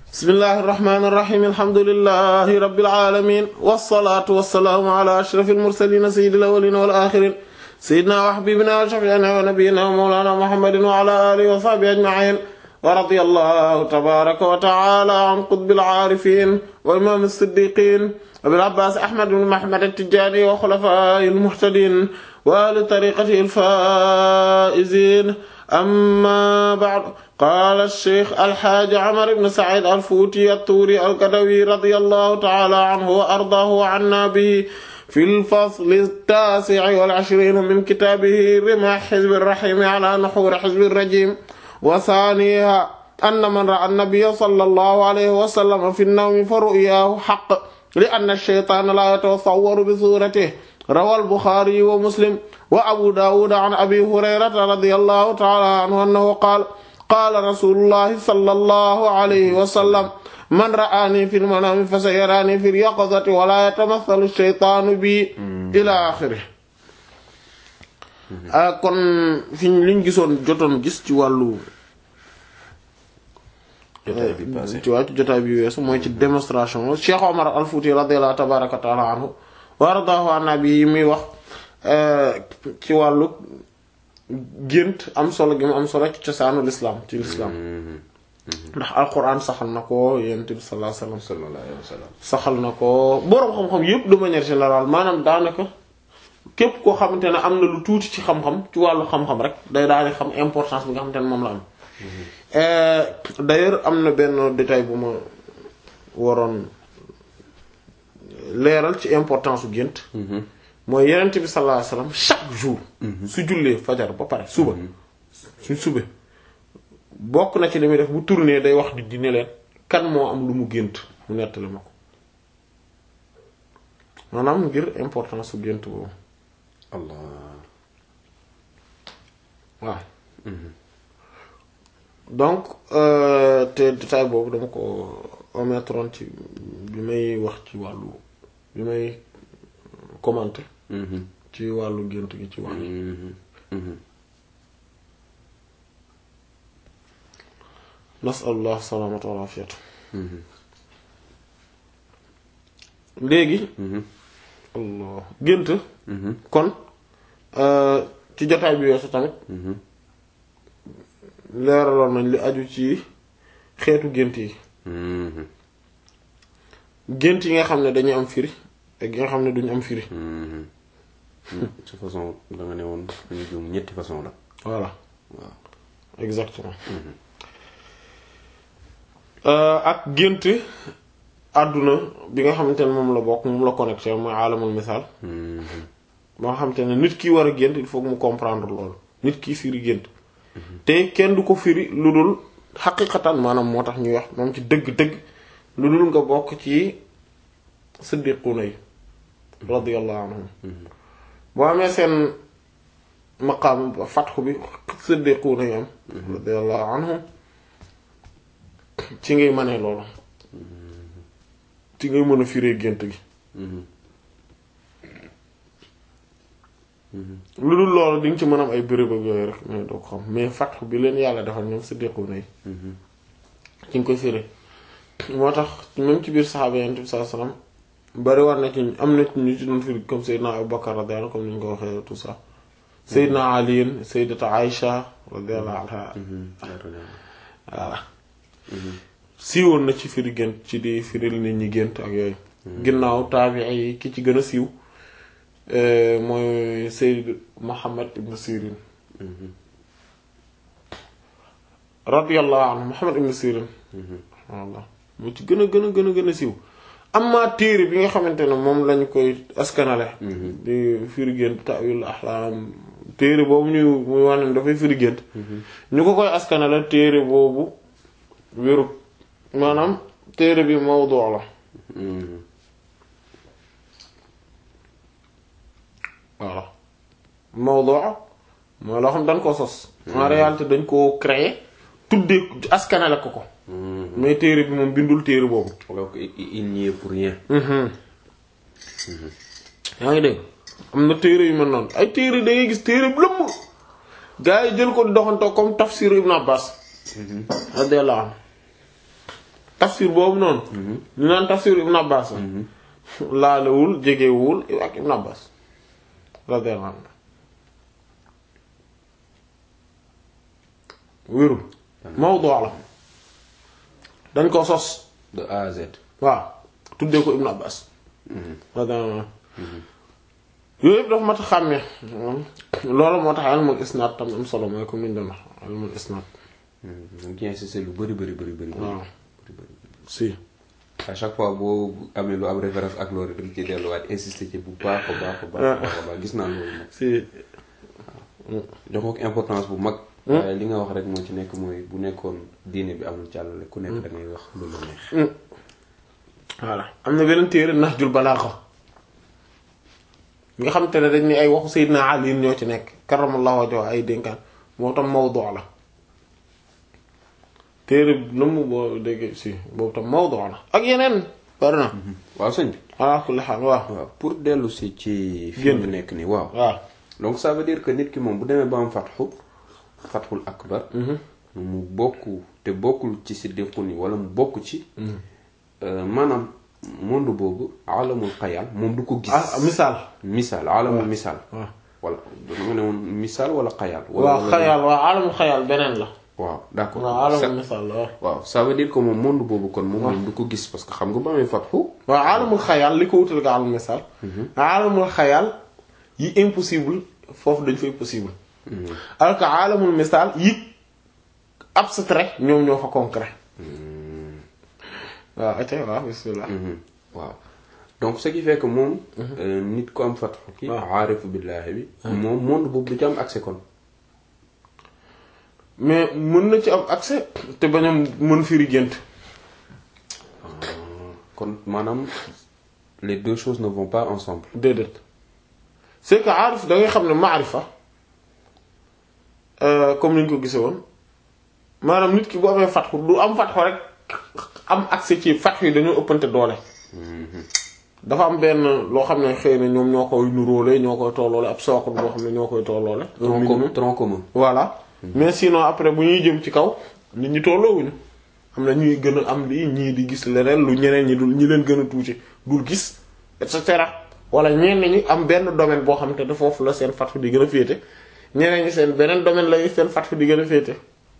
bismillahi irrahmani irrahim alhamdulilahi rabilalamin walsalaatu walsalaamu ala ashraf almursalina sayidi alawalina wal axirin sayidina wa xabibina wa shafiina wa nabiyina wa mawlana muhammadin wa ala alihi wa sahbihi ajmain wa radiya allahu tabaraka wa taala an qutbil aarifin wa imam as-siddiqin abil abbas ahmad ibn muhammad at-tijani wa xulafaa'i al-muhtadin wa ahli tariqatihi al-faa'izin amma ba'd qaala ash-shaykh al-haaji Umar ibn Sa'iid al-Fuuti at-Tuuri al-Gadawi radiyallahu ta'ala anhu wa ardaahu wa 'annaa bihi fi al-fasl at-taasi' wal-'ishriin min kitaabihi rimaah hizbi ar-rahiim 'alaa nuhuuri hizbi ar-rajiim wa thaaniihaa anna man ra'a an-nabiyya sallallahu alayhi wa sallam fi an-nawmi fa ru'yaahu haqq li-anna ash-shaytaana laa yatasawwaru bi suuratihi rawaa al-Buxaari wa Muslim wa Abu Daawuud an Abi Hurayrata radiyallahu ta'ala anhu annahu qaala qaala rasuulullahi sallallahu alayhi wa sallam man ra'aanii fil manaami fasayaraanii fil yaqazati wa laa yatamathalu ash-shaytaanu bii ilaa aaxirihi kon fi liñ gisoon jotoon gis ci wàllu jotaay bi passé ci wàllu jotaay bi weesu mooy ci démonstration Cheikh Omar al-Fuuti radiyallahu tabaaraka ta'ala anhu wa ardaahu anna bi yi muy wax ci wàllu gént am solo gi mu am solo ci cosaanu lislaam ci lislaam ndax alquran saxal na ko yonent bi sallallahu alayhi wasallam sallallahu alayhi wa sallam saxal na ko boroom xam-xam yépp de manière générale maanaam daanaka képp koo xamante ne am na lu tuuti ci xam-xam ci wàllu xam-xam rek day daal di xam importance bi nga xamante ne moom la am d'ailleurs am na benn détail bu ma waroon leeral ci importance su gént mooy yenent bi sallallahu alayhi wasallam chaque jour su jullee fajar ba pare suba su sube bokk na ci li muy def bu tourné day wax di dine leen kan moo am lu mu gént mu nettali ma ko maanaam ngir importance su gént boobu allah waaw donc te détail boobu dama ko omettroon ci bi may wax ci wàllu bi may commenter ci wàllu gént gi ci wàllu nasallah salaamata wal afiyata léegi allah gént kon ci jotaay bi weesu tamit leeraloon nañ li aju ci xeetu gént yi gént yi nga xam ne dañuy am firi ak yi nga xam ne duñu am firi ci façon da nga ne woon ñu juum ñetti façon la voilà waaw exactement ak gént àdduna bi nga xamante ne moom la bokk moom la connecté mooy alamul misaal ba nga xamante ne nit ki war a gént il faut mu comprendre loolu nit ki firi gént te kenn du ko firi lu dul xaqiqatan maanaam moo tax ñuy wax moom ci dëgg-dëgg lu dul nga bokk ci siddiquuna yi radiyallahu anhum boo amee seen maqaam fatxu bi siddiquuna yi am radiyallahu anhum ci ngay mënee loolu ci ngay mën a firee gént gi lu dul loolu di nga ci mën a am ay béréb ak yooyu rek mais doo ko xam mais fatxu bi leen yàlla defal ñoom siddiquuna yi ci nga koy firee moo tax même ci biir saxaaba yonent bi sallallahu alayhi wasallam bari war na ci am na ci ñu ci doon firi comme Seydina Abu Bakar radiyallahu comme ni ñu ko waxee tout ça Seydina Ali Sayyidata Aïcha radiyallahu anha voilà siiwoon na ci firi gént ci di firil nit ñi gént ak yooyu ginnaaw taabi'i yi ki ci gën a siiw mooy Seyd Muhammad ibn Sirin radiyallahu anhu Muhammad ibn Sirin wallah moo ci gën a gën a gën a gën a siiw amma téere bi nga xamante ne moom lañu koy askanale di firi gént ta'wil ahlam téere boobu ñu muy wax ne dafay firi gént ñu ko koy askanale téere boobu wérut maanaam téere bi mawdu la voilà mawdu mooy loo xam dañ ko sos en réalité dañ koo créer tuddee askanale ko ko mais téere bi moom bindul téere boobu alors que il n'y est pour rien yaa ngi dégg am na téere yu mel noonu ay téere da ngay gis téere bu lëmm gaa yi jël ko doxantoo comme tafsir Ibn Abbas radiyallahu anhu tafsir boobu noonu ñu naan tafsir ibn abbas laalewul jegewul ak ibn abbas radiyallahu anhu wérul mawdu la dañ ko sos de A à Z. waaw tuddee ko ibn abbas radiyallahu anhu yooyu yëpp dafa mat a xàmmee loolu moo tax ilmul isnaad tam am solo mooy comme ni ñu doon wax ilmul isnaad dañ ci insister lu bëri bëri bëri bëri. waaw bëri bëri. si à chaque fois boo amee lu am référence ak loolu da nga ciy delluwaat insister ci bu baax a baax a baax a baax gis naa loolu nag. si jox ko importance bu mag. waaye li nga wax rek moo ci nekk mooy bu nekkoon diine bi amul càllale ku nekk da ngay wax lu la neex. voilà am na beneen téere Nahjul Balaaxa nga xam te ne dañ ne ay waxu Seydina Ali ñoo ci nekk karamallahu wajhahu ay dénkaan moo tam mawdu la téere bi mu boo dégg si boobu tam mawdu la ak yeneen bari na waaw sëñ bi. ala kulli xaal waaw waaw pour dellu si ci. fi Génn. mu nekk nii waaw. waaw donc ça veut dire que nit ki moom bu demee ba am fatxu fatxul akbar mu bokk te bokkul ci siddiqun yi wala mu bokk ci euh, maanaam monde boobu alamul xayal moom du ko gis ah misaal misaal alamul misaal waaw wala da nga ne woon misaal wala xayal waaw xayaal waaw alamul xayaal beneen la waaw d'accord waaw Ça- alamul misaal la waaw waaw ça veut dire que moom monde boobu kon moom moom du ko gis parce que xam nga ba amee fatxu waaw alamul xayaal li ko wutal nga alamul misaal alamul xayaal yi impossible foofu dañ fay possible alors que alamul misaal yi abstrait ñoom ñoo fa concret waaw ate waaw bismillah Mhm. waaw donc ce qui fait que moom euh, nit ku am fatxu ki waaw. aarifu billaahi bi moom monde boobu du ci am accès kon mais mën na ci am accès te bañ a mën firi gént kon maanaam les deux choses ne vont pas ensemble déedéet c'est que aarif da ngay xam ne maarifa euh, comme ni ñu ko gisee woon maanaam nit ki bu amee fatxu du am fatxu rek am accès ci fatxu yi dañoo ëppante doole dafa am benn loo xam ne xëy na ñoom ñoo koy nuróole ñoo koy tolloole ab sookul boo xam ne ñoo koy tolloole un tronc minimum. commun tronc commun voilà mais sinon après bu ñuy jëm ci kaw nit ñi tolloowuñu am na ñuy gën a am lii ñii di gis leneen lu ñeneen ñi dul ñi leen gën a tuuti dul gis et cetera wala ñenn ñi am benn domaine boo xam te ne foofu la seen fatfu di gën a féete ñeneen ñi seen beneen domaine la seen fatfu di gën a féete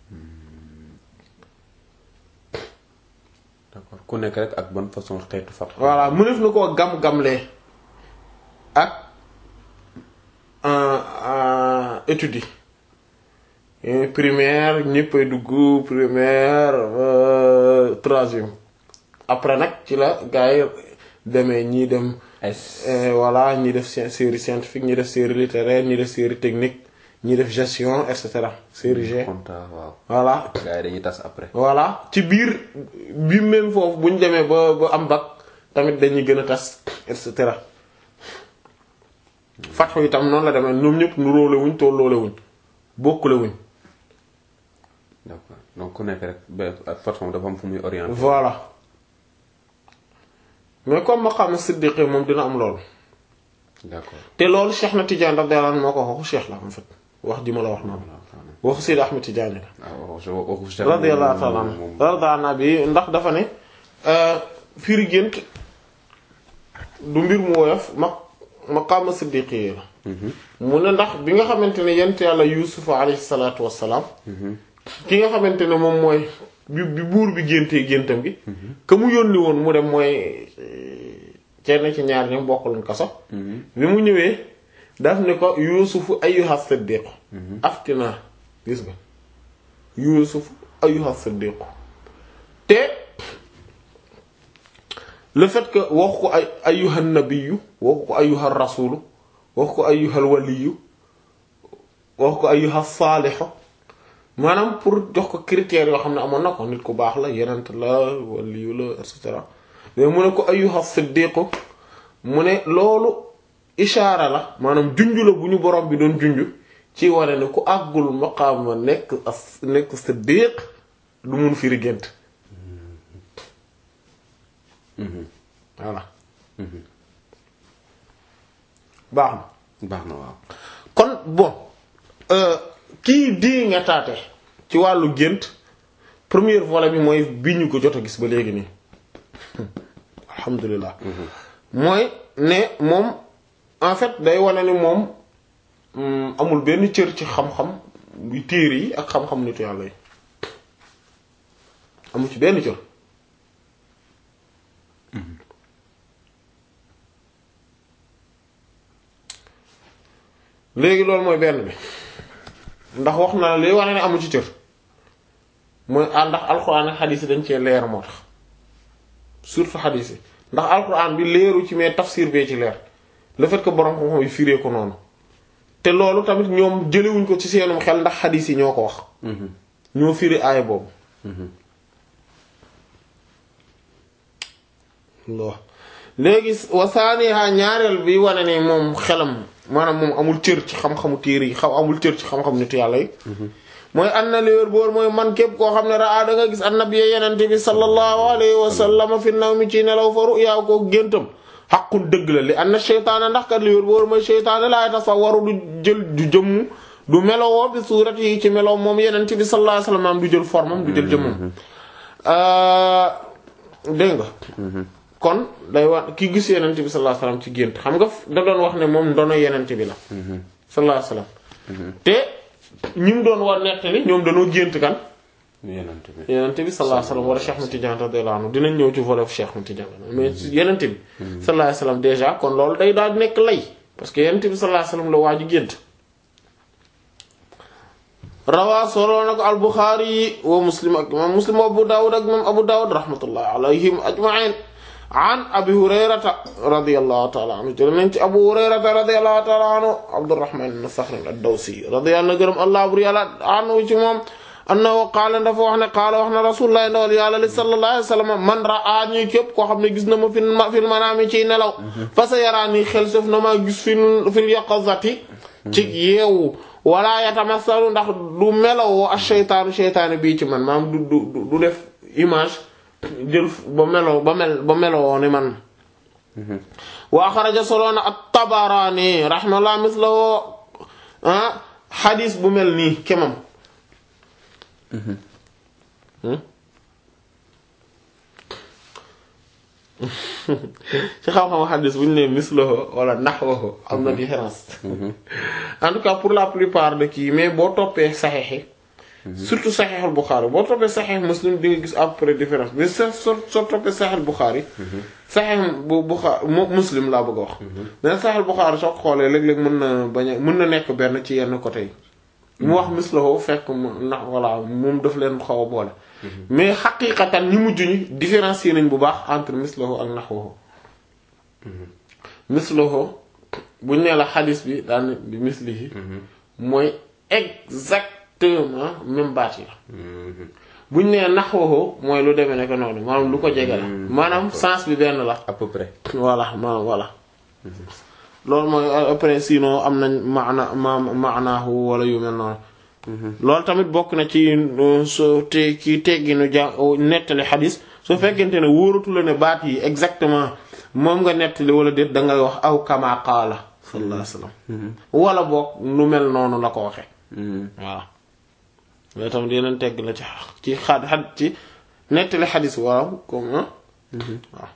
d'accord ku nekk rek ak bonne façon xeetu fat voilà mënef na koo gam-gamlee ak études yi primaire ñëppay dugg primaire euh, troisième après nag ci la gars yi demee ñii dem S euh, voilà ñii def sci- série scientifique ñii def série littéraire ñii def série technique ñii def gestion et cetera série G compta waaw voilà gars yi dañuy tas après voilà ci biir bi même foofu bu ñu demee ba ba am bac tamit dañuy gën a tas et cetera fatxu itam noonu la demee ñoom ñëpp nu róole wuñ tolloole wuñ bokkule wuñ d'accord donc ku nekk rek ba ak façon dafa am fu muy orienté voilà mais comme maqaama siddiqi moom dina am loolu d'accord te loolu Cheikh na Tidiane radiyallahu anhu moo ko waxu Cheikh la en fait wax ji ma la wax noonu waxu Seydi Ahmed Tidiane la waaw waxu waxu Cheikh radiyallahu ta'ala moom- anhu moom- radiyallahu bi ndax dafa ne euh, firi gént du mbir mu woyof ma maqaama siddiqi la mu ne ndax bi nga xamante ne yent yàlla yuusufa alayhi salaatu wassalaam ki nga xamante ne moom mooy bi bi buur bi géntee géntam gi que mu yónni woon mu dem mooy kenn ci ñaar ñoom bokkuluñ kaso bi mu ñëwee daf ne ko yuusufu ayyuha siddiq aftina gis nga yuusufu ayyuha siddiq te le fait que wax ko ay ayyuha nabiyyu wax ko ayyuha rasulu wax ko ayyuha waliyu wax ko ayyuha saalihu maanaam pour jox ko critères yoo xam ne amoon na ko nit ku baax la yenent la waliyu la et cetera mais mu ne ko ayyuha siddiqu mu ne loolu ishaara la maanaam junju la bu ñu borom bi doon junju ci wane ne ku àggul maqaama nekk as nekk siddiq du mun firi gént voilà baax na baax na waaw kon bon euh, kii di nga taate ci wàllu gént premier volet bi mooy bi ñu ko jot a gis ba léegi nii alhamdulilah mooy ne moom en fait day wane ni moom mm, amul benn cër ci xam-xam yu téere yi ak xam-xam nitu yàlla yi amul ci benn cër léegi loolu mooy benn bi ndax wax na la li wane ne amu ci cër mooy ah ndax alxuraan ak xadiis yi dañ cee leer moo tax surtout xadiis yi ndax alxuraan bi leeru ci mais tafsir bee ci leer le fait que borom xam-xam yi firee ko noonu te loolu tamit ñoom jëlewuñ ko ci seenum xel ndax xadiis yi ñoo ko wax ñoo firi aaya boobu lo léegi wasaaniha ñaareel bi wane ne moom xelam maanaam moom amul cër ci xam-xamu téere yi xaw amul cër ci xam-xam nitu yàlla yi mooy an na liwér boor mooy man képp koo xam ne raa da nga gis annabiya yenente bi sallallahu alayhi wa sallam fi naw mi ci nelaw fa ruyaa ko géntam xaqul dëgg la li an na sheytaane ndax kat liwér boor mooy sheytaane laa tasawwaru du jël du jëmm du melowoo bi suurat yi ci melow moom yenente bi sallallahu alayhi wa sallam am du jël formam du jël jëmmam dégg nga kon day wax ki gis yenent bi sallallahu alayhi wasallam ci gént xam nga da doon wax ne moom ndono yenent bi la sallallahu alayhi wasallam te ñi mu doon war nettali ñoom dañoo gént kan yenent bi yenent bi sallallahu alayhi wasallam wala Cheikh Ahmed Tidiane radiyallahu anhu dinañ ñëw ci volet Cheikh Ahmed Tidiane mais yenent bi sallallahu alayhi wasallam déjà kon loolu day daal di nekk lay parce que yenent bi sallallahu alayhi wasallam la waa ji gént rawaa solo na ko al-Bukhari wa Muslim ak imam Muslim wa Abu Dawud ak imam Abu Dawud rahmatullahi alayhim ajma'in an abi hurayrata radiyallahu ta'ala anhu jël nañ ci abu hurayrata radiyallahu ta'ala anhu abdurrahman ibn sakhr ad-dawsi radiyallahu gërëm allah bur yàlla anhu ci moom annahu qaala dafa wax ne qaala wax na rasulullah ndawal yàlla li sallallahu alayhi wasallam man ra'a ñi képp koo xam ne gis na ma fi fil manaami ciy nelaw fa sa yaraani xel sëf na maa gis fil fil yaqazati ci yeewu wala yatamassalu ndax du melawoo ak sheytaanu sheytaani bii ci man maam du du du def image jël ba melo ba mel ba meloo ni man wa axraja soloona at-Tabarani rahimahullah mislahu ah xadis bu mel nii kemam ci xam-xam xadis bu ñu nee mislahu wala nahwahu am na différence en tout cas pour la plupart de kii mais boo toppee saxeexi surtout saxeexul Buxaari boo toppee saxeex Muslim di nga gis à peu près différence mais soo soo soo toppee saxeexul Buxaari. saxeex bu Buxaari Muslim laa bëgg a wax. mais saxeexul Buxaari soo ko xoolee léeg-léeg mën na bañ a mën na nekk benn ci yenn côté yi. mu wax mislahu fekk mu ndax voilà moom daf leen xaw a boole. mais xaqiiqatan ñi mujj ñi différencier nañ bu baax entre mislahu ak naxwahu. mislahu buñ nee la xadis bi daan bi mislihi mooy exact. exactement même baat yi la buñ nee naxwahu mooy lu demee nekk noonu maanaam lu ko jege la maanaam sens bi benn la à peu près voilà maanaam voilà loolu mooy après sinon am nañ maana ma maanaahu wala yu mel noonu loolu tamit bokk na ci so te ci tegginu ja nettali xadis su fekkente ne wóoratu la ne baat yi exactement moom nga nettali wala déet dangay wax aw kama qaala sallallahu alayhi wasallam wala boog nu mel noonu la ko waxe waaw loolu tamit yeneen tegg la ci ci xad xad ci nettali xadis waaw comme waaw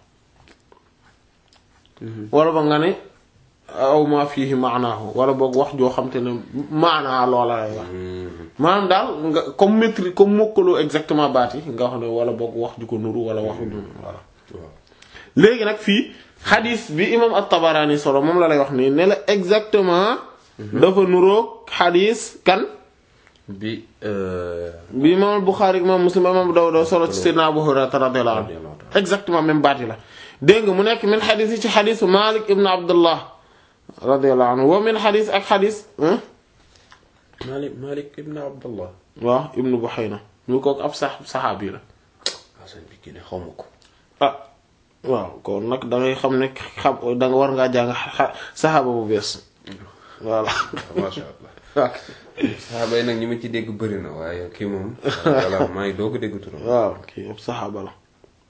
wala ba nga ne aw ma fiihi maanaahu wala boog wax joo xam te ne maanaa loola lay wax maanaam daal nga comme maîtrise comme mokkaloo exactement baat yi nga wax ne wala boog wax ju ko nuru wala waxu nuru voilà léegi nag fii xadis bi imam at-Tabarani solo moom la lay wax nii ne la exactement dafa nuroog xadis kan bi bi imam Bukhari imam Muslim imam Dawud solo ci Seydina Abu Hurayra radiyallahu anhu exactement même baat yi la dégg nga mu nekk min xadis yi ci xadisu Malik ibn Abdullah radiyallahu anhu wa min xadis ak xadis Malik Malik ibn Abdullah waaw ibnu Buhayna ñu ko ab sax saxaabi la asan bi kii ne xaw ma ko ah waaw kon nag da ngay xam ne xam da nga war ngaa jàng saxaaba bu bees voilà masha Allah saxaaba yi nag ñi ma ci dégg bëri na waaye kii moom voilà maa ngi doog a dégg turam waaw kii ab saxaaba la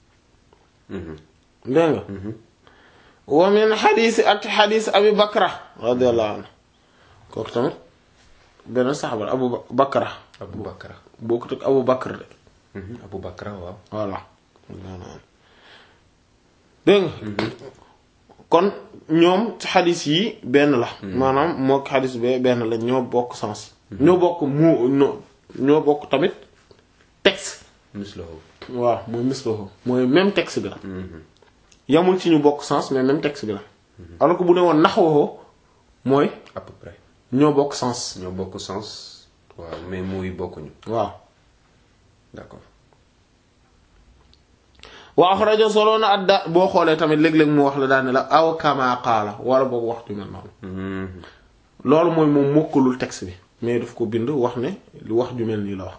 dégg nga wa min xadiisi ak xadiis abi bakra radiyallahu anhu kooku tamit benn saxaaba la abu bakra Abu Bakra bokkut ak abu bakr de Abu Bakra waaw. voilà dégg nga kon ñoom ci xadis yi benn la maanaam mook xadis be benn la ñoo bokk sens ñoo bokk mu ñoo ñoo bokk tamit texte mislahu. waaw mooy mislahu mooy même texte bi la yamul ci ñu bokk sens mais même texte bi la alors que bu ne woon naxwahu mooy à peu près. ñoo bokk sens ñoo bokk sens. waaw mais mooy bokkuñu. waaw d'accord. wa axraja solo na adda boo xoolee tamit léeg-léeg mu wax la daane la aw kama qaala wala boog wax ju mel noonu loolu mooy moom mokkalul texte bi mais daf ko bind wax ne lu wax ju mel nii la wax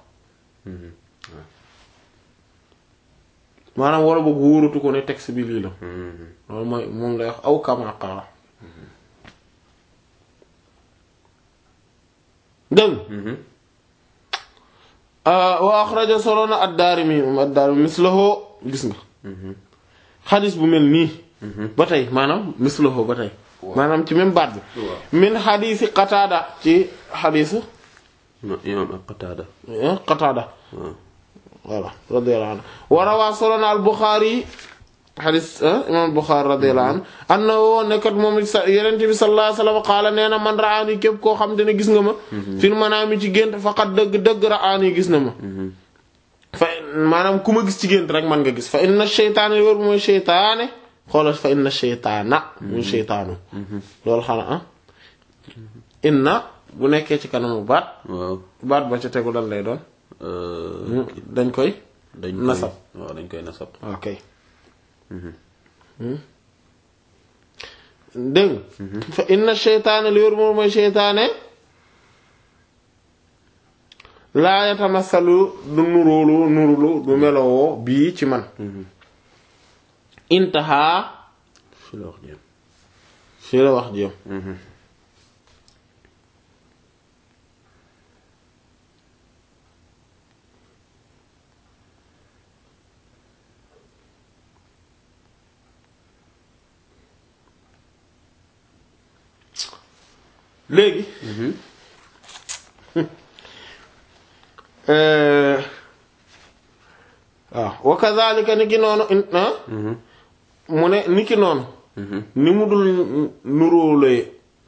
maanaam wala boog wóoratu ko ne texte bi lii la loolu mooy moom lay wax aw kama qaala dégg wa axraja solo na ad-Daarimi moom ad-Daarimi mislahu gis nga xadis bu mel nii ba tey maanaam mislahu ba tey maanaam ci même baat bi waaw. min xadisi Qataada ci xadisu imaam Qataada. Qataada waaw. voilà radiyallahu anhu wa rawaa solo na al-Buxaari xadis imaam al-Buxaari radiyallahu anhu annahu nekkat moom sa Yonent bi sallallahu alayhi wa sallam qaala nee na man raani képp koo xam te ne gis nga ma fil manaami ci gént faqat dëgg dëgg raani gis na ma fa maanaam ku ma gis ci gént rek man nga gis fa inna sheytaane wér mooy sheytaane xoolal fa inna sheytaana muy sheytaanu loolu xanaa ah inna bu nekkee ci kanamu baat waaw. baat ba ca tegu lan lay doon dañ koy dañ koy Nasab. waaw dañ koy nasab. ok dégg nga fa inna sheytaane li wér moom mooy sheytaane laa yatamasalu du nuróolu nurulu du melowoo bii ci man intahaa fi la wax jëm. fii la wax jëm léegi euh, waaw wa kazalika ni ki noonu in- ah mu ne ni ki noonu ni mu dul nuróolee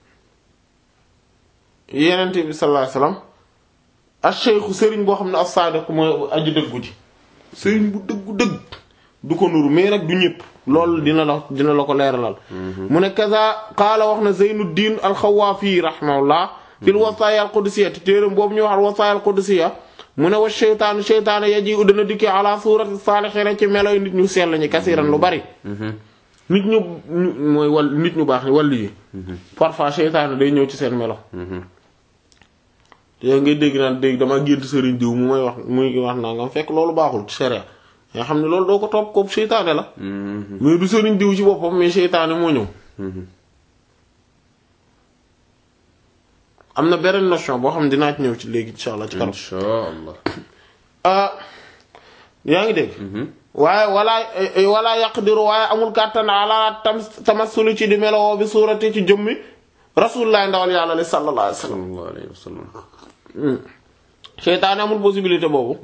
yenente bi sallallahu alayhi wasallam ash-shaykhu sëriñ boo xam ne as-sadiq mooy aji dëggu ji sëriñ bu dëggu dëgg du ko nuru mais nag du ñëpp loolu dina la dina la ko leeralal mu ne kaza qaala wax na Zeynuddin al-Xawaafi rahimahullah fil wasaaya al-qudusiyya te téeram boobu ñuy wax al-wasaaya al-qudusiyya mu ne wa sheytaanu sheytaanu yaji u dana dikkee ala suurati saalihiina ci meloy nit ñu sell ñi kasiran lu bari nit ñu ñu mooy wal nit ñu baax ni wàllu yi parfois sheytaanu day ñëw ci seen melo te ngay dégg naan dégg dama gént sëriñ diw mu may wax muy wax naa nga fekk loolu baaxul ci sharia nga xam ne loolu doo ko topp ko seytaane la mais du sëriñ diw ci boppam mais seytaane moo ñëw am na beneen notion boo xam ne dinaa ci ñëw ci léegi insha allah ci kanam insha allah. ah yaa ngi dégg waaye walaa walaa yaqdiru waaye amul kàttan ala tam tamassulu ci di melowoo bi suurati ci jëmmi rasulullah ndawal yàlla li sallallahu alayhi wa sallam sallallahu alayhi wa sallam. seytaane amul possibilité boobu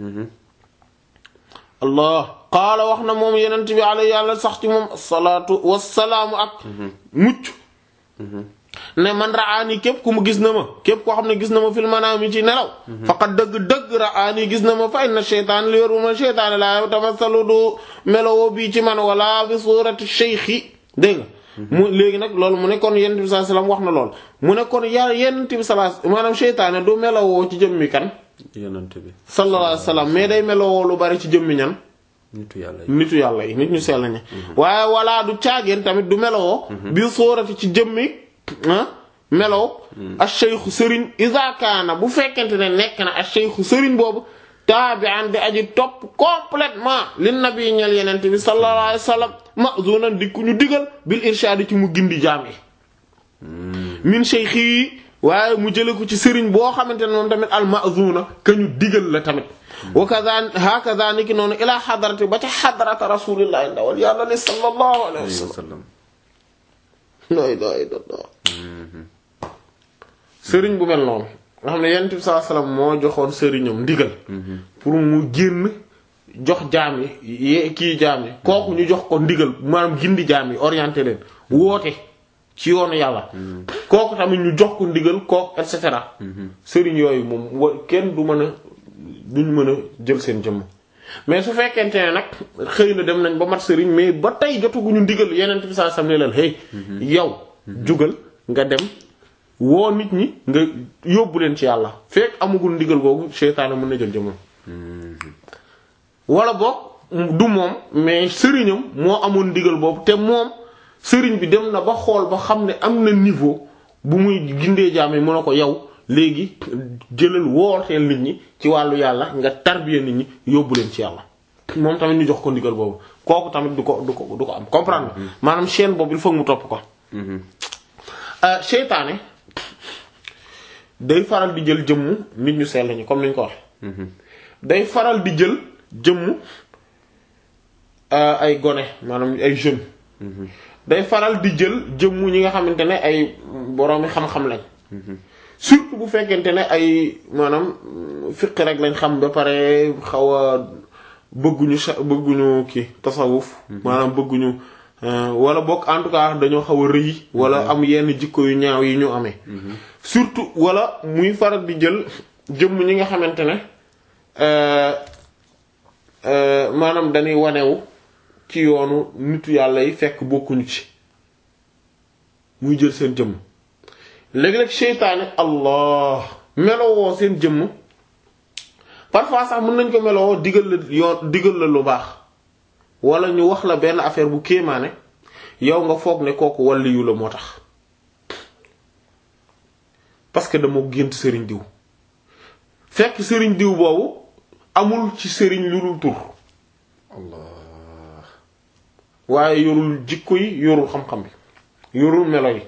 allah qaala wax na moom yenent bi alayhi yàlla sax ci moom salaatu wasalaamu ak mucc ne man raani képp ku mu gis na ma képp koo xam ne gis na ma fil manaami ci nelaw faqat dëgg-dëgg raani gis na ma fa inna sheytaan li yoru ma sheytaane laa tamasalu du melowoo bii ci man wala bi suurati cheikhi dégg nga mu léegi nag loolu mu ne kon yenent bi sallallahu alayhi wasallam wax na lool mu ne kon ya yenent bi sallallahu maanaam sheytaane du melowoo ci jëmmi kan yonent bi. sallallahu alayhi wasallam mais day melowoo lu bari ci jëmmi ñan nitu yàlla yi. nitu yàlla yi nit ñu sell ñi waaye wala du caageen tamit du melowoo bi sóorati ci jëmmi ah melow ak cheikhu sëriñ iza kaana bu fekkente ne nekk na ak cheikhu sëriñ boobu taabi'an di aji topp complètement li nabi ñel yenente bi sallallahu alayhi wasallam ma'zunan di ku ñu digal bil irshaadi ci mu gindi jaam yi min cheikh yi waaye mu jële ko ci sëriñ boo xamante ne moom tamit al ma'zuna ka ñu digal la tamit wa kaza hakaza niki noonu ila xadarati ba ca xadarata rasulillahi ndawal yàlla li sallallahu alayhi alayhi wa wasallam sallam. la ilaha illallah sëriñ bu mel noonu nga xam ne yonent bi sallallahu alayhi wasallam moo joxoon sëriñam ndigal pour mu génn jox jaam yi ye- kii jaam yi kooku ñu jox ko ndigal maanaam gindi jaam yi orienté leen woote ci yoonu yàlla kooku tamit ñu jox ko ndigal kooku et cetera sëriñ yooyu moom wa kenn du mën a duñ mën a jël seen jëmm mais su fekkente ne nag xëy na dem nañ ba mat sëriñ mais ba tey jotaguñu ndigal yeneen bi saa sam ne leen hey yow jugal nga dem woo nit ñi nga yóbbu leen ci yàlla fekk amagul ndigal googu seytaane mën na jël jëmmam wala boog du moom mais sëriñam moo amoon ndigal boobu te moom sëriñ bi dem na ba xool ba xam ne am na niveau bu muy gindee jaam yi mën a ko yow léegi jëlal wooteel nit ñi ci wàllu yàlla nga tarbiya nit ñi yóbbu leen ci yàlla moom tamit ñu jox ko ndigal boobu kooku tamit du ko du ko du ko am comprendre maanaam chaîne boobu il faut mu topp ko seytaane day faral di jël jëmmu nit ñu sell ñi comme ni ñu ko waxe day faral di jël jëmmu ay gone maanaam ay jeunes day faral di jël jëmmu ñi nga xamante ne ay boroomi xam-xam lañ surtout bu fekkente ne ay maanaam fiq rek lañ xam ba pare xaw a bëgguñu sa bëgguñu kii tasawuf maanaam bëgguñu wala bokk en tout cas dañoo xaw a rëy wala am yenn jikko yu ñaaw yi ñu amee surtout wala muy faral di jël jëmm ñi nga xamante ne maanaam dañuy wanewu ci yoonu nitu yàlla yi fekk bokkuñu ci muy jël seen jëmm léeg-léeg seytaane allah melowoo seen jëmm parfois sax mën nañ ko melowoo digal la yoon digal la lu baax wala ñu wax la benn affaire bu kéemaane yow nga foog ne kooku waliyu la moo tax parce que dama gént sëriñ diw fekk sëriñ diw boobu amul ci sëriñ lu dul tur allah waaye yorul jikko yi yorul xam-xam bi yorul melo yi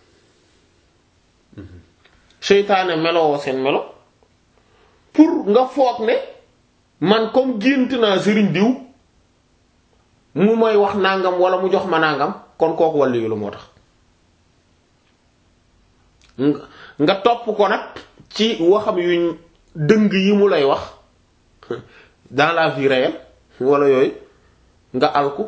seytaane melowoo seen melo pour nga foog ne man comme gént naa sëriñ diw mu may wax nangam wala mu jox ma nangam kon kooku wàllu yu la moo tax nga nga topp ko nag ci waxam yu dëng yi mu lay wax dans la vie réelle wala yooyu nga alku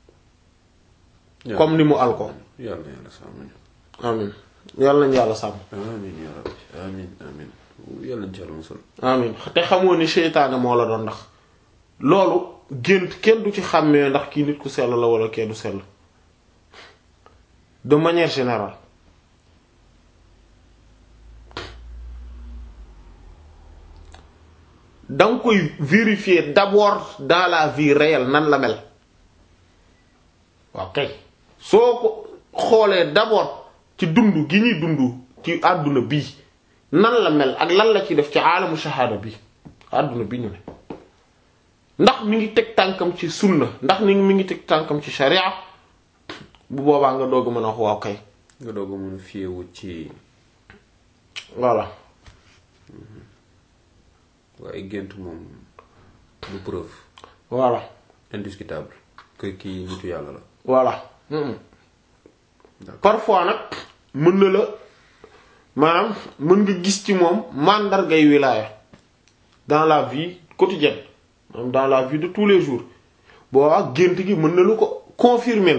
comme ni mu alko yàlla yàlla sàmm ñu amin yàlla nañu yàlla sàmm amin ya rabbi amin amin yàlla ñu ci yàlla musal amin te xamoo ni seytaane moo la doon ndax loolu gént kenn du ci xàmmee ndax kii nit ku sell la wala kee du sell de manière générale danga koy vérifier d'abord dans la vie réelle nan la mel waaw kay soo ko xoolee d'abord ci dund gi ñuy dund ci àdduna bii nan la mel ak lan la ci def ci aalamu shahada bi àdduna bi ñu ne ndax mi ngi teg tànkam ci sunna ndax ni mi ngi teg tànkam ci sharia bu boobaa nga doog a mën a wax waaw kay nga doog a mën a fiyewu ci voilà waaye gént moom du preuve voilà indiscutable que kii nitu yàlla la voilà parfois nag mën na la maanaam mën nga gis ci moom màndargay wilaaya dans la vie quotidienne maanaam dans la vie de tous les jours boo ak gént gi mën na lu ko confirmer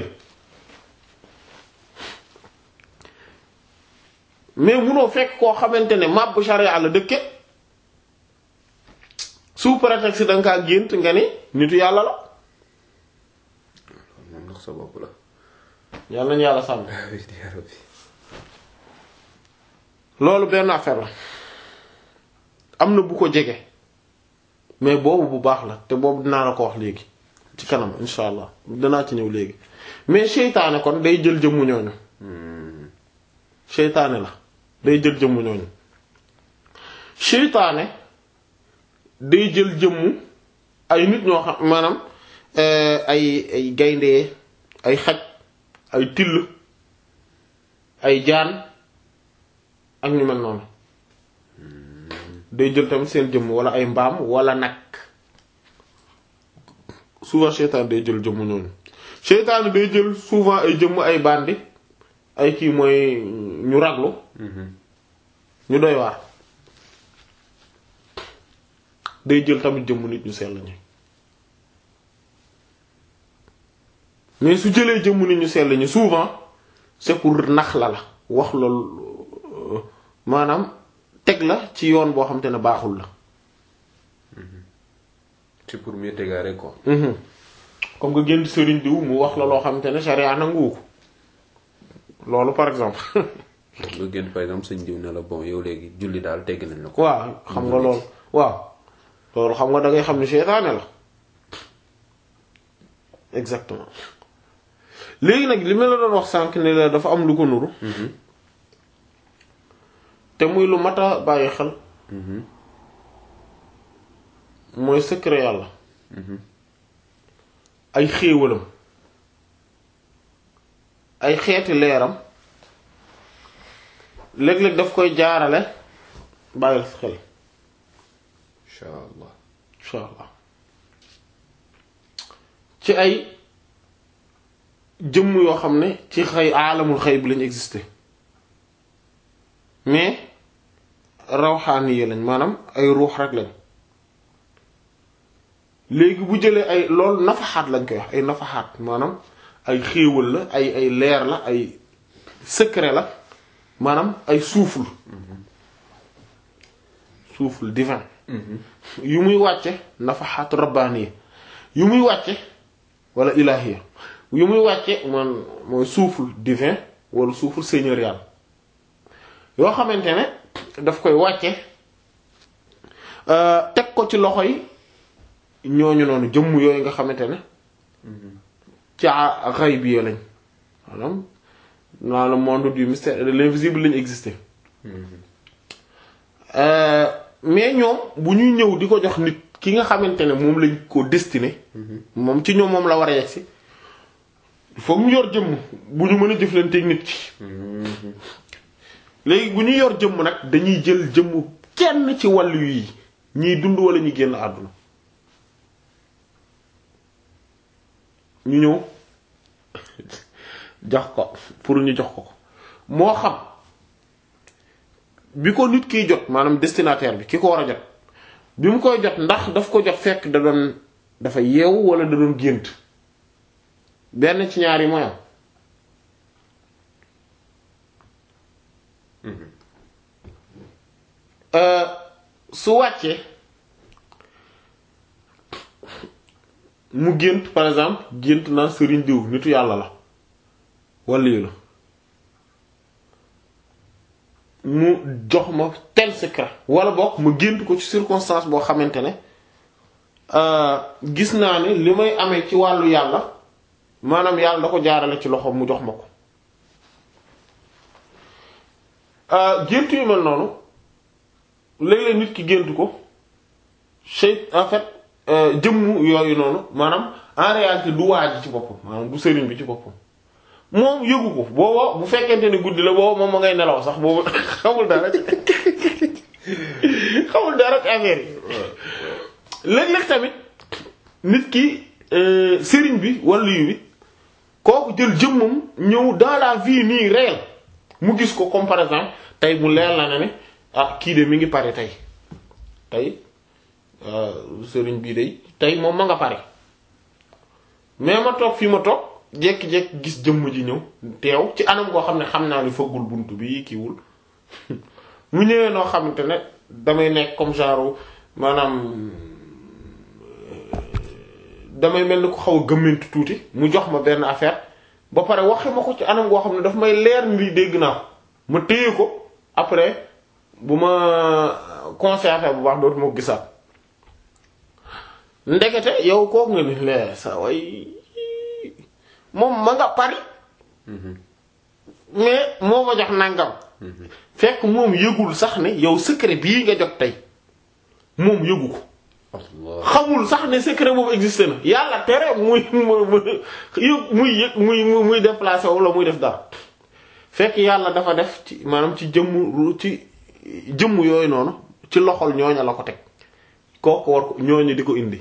mais munoo fekk koo xamante ne màbb charia la dëkke sous prétexte da nga kaa gént nga ni nitu yàlla la moom ndax sa bopp la yàlla nañu yàlla sàmm ya rabbi loolu benn affaire la am na bu ko jege mais boobu bu baax la te boobu dinaa la ko wax léegi ci kanam insha allah danaa ci ñëw léegi mais seytaane kon day jël jëmmu ñooñu seytaane la day jël jëmmu ñooñu seytaane day jël jëmmu ay nit ñoo xam maanaam ay ay gaynde ay xaj ay till ay jaan ak ñu mel noonu day jël tamit seen jëmm wala ay mbaam wala nag souvent seytaan day jël jëmm ñooñu seytaan day jël souvent ay jëmm ay bandi ay kii mooy ñu raglu ñu doy waar day jël tamit jëmm nit ñu sell ñi mais su jëlee jëmm nit ñu sell ñu souvent c'est pour nax la la wax loolu maanaam teg la ci yoon boo xam te ne baaxul la c'est pour mieux t'égarer quoi. comme nga génn sëriñ diw mu wax la loo xam te ne charia nanguwu ko loolu par exemple nga génn par exemple sëñ diw ne la bon yow léegi julli daal tegg nañ la ko. waaw xam nga loolu waaw loolu xam nga da ngay xam ne seytaane la exactement léegi nag li ma la doon wax sànq ne la dafa am lu ko nuru te muy lu mat a bàyyi xel mooy secret yàlla ay xéewalam ay xeeti leeram léeg-léeg daf koy jaarale bàyyil sa xel incha allah. insha allah ci ay jëmm yoo xam ne ci xëy aalamul xëy bi lañu existé mais rawxaani yi lañ maanaam ay ruux rek lañ léegi bu jëlee ay loolu nafaxaat lañ koy wax ay nafaxaat maanaam ay xéewal la ay ay leer la ay secret la maanaam ay souffle souffle divin yu muy wàcce nafaxaat rabbaaniya yu muy wàcce wala ilahiya yu muy wàcce man mooy souffle divin wala souffle seigneurial yoo xamante ne daf koy wàcce teg ko ci loxo yi ñooñu noonu jëmm yooyu nga xamante ne ca ghaybi lañ maanaam dans le monde du mystère et de l'invisible lañ existé mais ñoom bu ñuy ñëw di ko jox nit ki nga xamante ne moom lañ ko destiné moom ci ñoom moom la war a yegsi il faut ñu yor jëmm bu ñu mën a jëflanteeg nit ci léegi bu ñu yor jëmm nag dañuy jël jëmm kenn ci wàllu yi ñiy dund wala ñuy génn àdduna ñu ñëw jox ko pour ñu jox ko ko moo xam bi ko nit kiy jot maanaam destinataire bi ki ko war a jot bi mu koy jot ndax daf ko jot fekk da doon dafa yeewu wala da doon gént benn ci ñaar yi mooy am su wàccee mu gént par exemple gént naa sëriñ diw nitu yàlla la walla la mu jox ma tel secret wala boog ma gént ko ci circonstance boo xamante ne gis naa ne li may amee ci wàllu yàlla maanaam yàlla da ko jaarale ci loxoom mu jox ma ko gént yu mel noonu léeg-léeg nit ki gént ko chey en fait jëmm yooyu noonu maanaam en réalité du waaj ci boppam maanaam du sëriñ bi ci boppam moom yëgu ko booba bu fekkente ne guddi la booba moom ma ngay nelaw sax boobu xamul dara xamul dara ci affaire yi léeg-léeg tamit nit ki sëriñ bi wala yu bi kooku jël jëmmam ñëw dans la vie nii réelle mu gis ko comme par exemple tey mu leer la ne ne ah kii de mi ngi pare tey tey sëriñ bii de tey moom ma nga pare mais ma toog fii ma toog jékki-jékki gis jëmm ji ñëw teew ci anam goo xam ne xam naa ni fëggul bunt bi kiiwul mu ñëwee noo xamante ne damay nekk comme genre maanaam damay mel ni ko xaw a gëmmantu tuuti mu jox ma benn affaire ba pare waxi ma ko ci anam goo xam ne daf may leer ni dégg naa ko ma téye ko après bu ma concerté bu baax dootuma ko gisaat ndekete yow kooku nga ni lee sa way moom ma nga Paris mais moo ma jox nangam fekk moom yëgul sax ne yow secret bii nga jot tey moom yëgu ko xamul sax ne secret boobu existé na yàlla tere muy muy muy yëg muy muy déplacé wala muy def dara fekk yàlla dafa def ci maanaam ci jëmm ci jëmm yooyu noonu ci loxol ñooña la ko teg kooku war ko ñooñu di ko indi.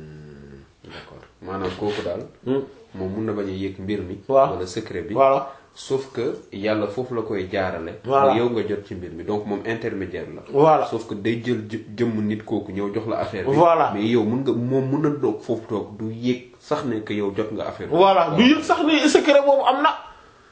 d'accord maanaam kooku daal. moom mun na bañ a yëg mbir mi. waaw wala secret bi. voilà sauf que yàlla foofu la koy jaarale Voilà. ba yow nga jot ci mbir mi donc moom intermédiaire la Voilà. sauf que day jël jë- jëmm nit kooku ñëw jox la affaire bi Voilà. mais yow mun nga moom mun na doog foofu toog du yéeg sax ne que yow jot nga affaire bi voilà du yëg sax ni secret boobu am na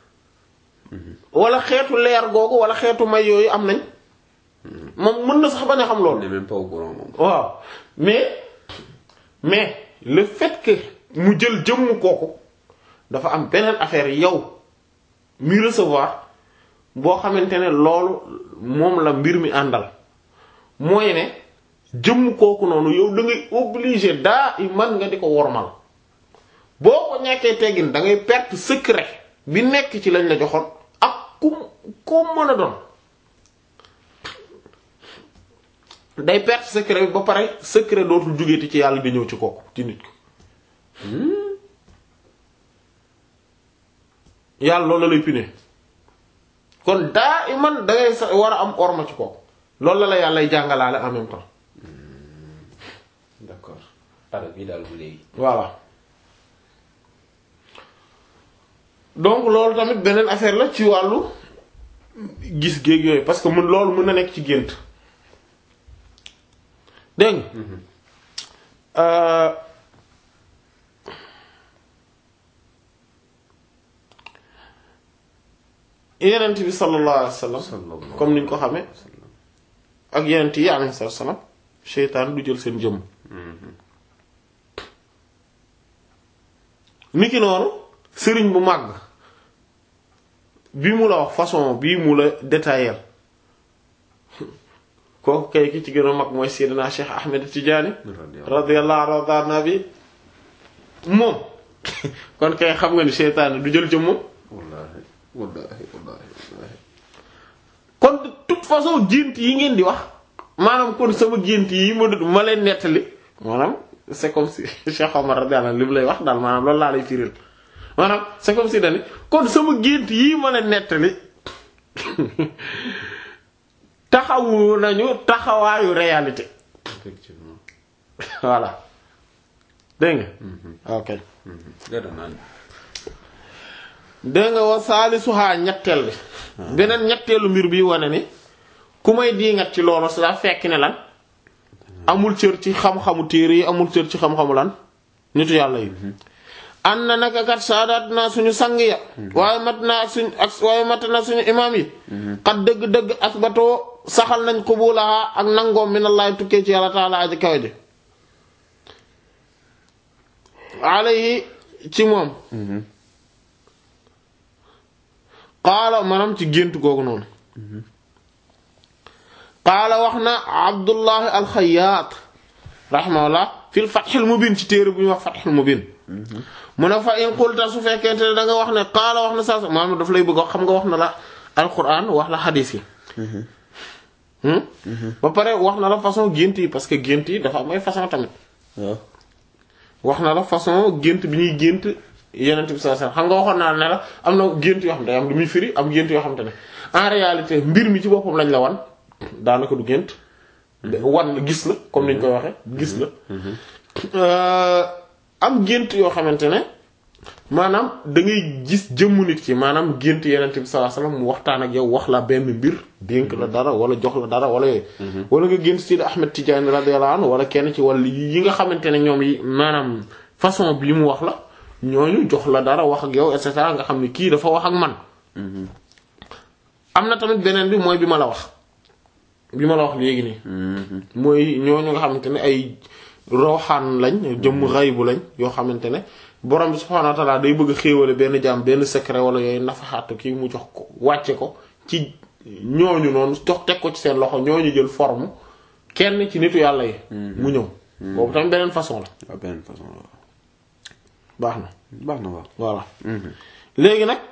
wala xeetu leer googu wala xeetu may yooyu am nañ moom mën na sax bañ a xam on loolu n'est même pas au courant moom waaw mais mais le fait que mu jël jëmm kooku dafa am beneen affaire yow mi recevoir boo xamante ne loolu moom la mbir mi àndal mooy ne jëmm kooku noonu yow da ngay obligé daa i man nga di ko wormal boo ko ñàkkee teggin da ngay perte secret bi nekk ci lañ la joxoon ak ku ko mën a doon day perte secret bi ba pare secret dootul jógeeti ci yàlla di ñëw ci kooku ci nit ko yàlla loolu la lay pine kon daa iman da ngay sa war a am orma ci kooku loolu la la yàlla jàngalaale en même temps d'accord arab yi daal bu léegi voilà donc loolu tamit beneen affaire la ci wàllu gis géeg yooyu parce que mun loolu mën na nekk ci gént dégg nga euh, yenent bi sallallahu alayhi wa sallam sallallahu comme niñ ko xamee ak yenent yi alayhi salaam seytaan du jël seen jëmm niki noonu sëriñ bu màgg bi mu la wax façon bii mu la détaillé kooku kay ki ci gën a mag mooy Seydina Cheikh Ahmed Tidiane radiyallahu anhu nabi moom kon kay xam nga ni seytaane du jël jëmmam wallahi wallahi wallahi wallahi kon de toute façon gént yi ngeen di wax maanaam kon sama gént yi ma dut ma leen nettali maanaam c'est comme si Cheikh Omar radiyallahu anhu li mu lay wax daal maanaam loolu laa lay firil maanaam c'est comme si dani kon sama gént yii ma leen nettali taxawu nañu taxawaayu réalité effectivement voilà dégg nga ok gada naan dégg nga wa saalisuhaa ñetteel bi beneen ñetteelu mbir bi wane ni ku may diingat ci loolu sa fekk ne lan amul cër ci xam-xamu téere yi amul cër ci xam-xamu lan nitu yàlla yi an na naka kat saadaat naa suñu sang ya waaye mat naa suñ ak waaye mat na suñu imaam yi xat dëgg-dëgg asbatoo saxal nañ qubulaha ak nangoom minallahi tukkee ci yàlla taala aji kawe ji alayhi ci moom qaala maanaam ci gént googu noonu qaala wax na abdullahi alxayaat rahimahullah fil fathil mubin ci téere bu ñuy wax fathil mubin mu ne fa in qulta su fekkente ne da nga wax ne qaala wax na saa maanaam daf lay bëgg wax xam nga wax na la alquran wax la xadiis yi ba pare wax na la façon gént yi parce que gént yi dafa am ay façon tamit waaw wax na la façon gént bi ñuy gént yenent bi sallallahu alayhi wasallam xam nga waxoon naa ne la am na gént yoo xam ne day am lu muy firi am gént yoo xam te ne en réalité mbir mi ci boppam lañ la wan daanaka du gént wan la gis la comme niñ koy waxee gis la am gént yoo xamante ne maanaam da ngay gis jëmmu nit ki maanaam gént yenent bi sallallahu alayhi wasallam mu waxtaan ak yow wax la benn mbir dénk la dara wala jox la dara wala yooyu wala nga gént Sidi Ahmed Tidiane radiyallahu anhu wala kenn ci wala yi nga xamante ne ñoom yi maanaam façon bi mu wax la ñooñu jox la dara wax ak yow et cetera nga xam ne kii dafa wax ak man am na tamit beneen bi mooy bi ma la wax bi ma la wax léegi nii mooy ñooñu nga xamante ne ay roxaan lañ jëmm xaybu lañ yoo xamante ne borom bi subhaanahu wa ta'ala day bëgg a xéewale benn jaam benn secret wala yooyu nafaxaatu kii mu jox ko wàcce ko ci ñooñu noonu jox teg ko ci seen loxo ñooñu jël forme kenn ci nitu yàlla yi mu ñëw boobu tamit beneen façon la waaw beneen façon la baax na baax na waaw voilà léegi nag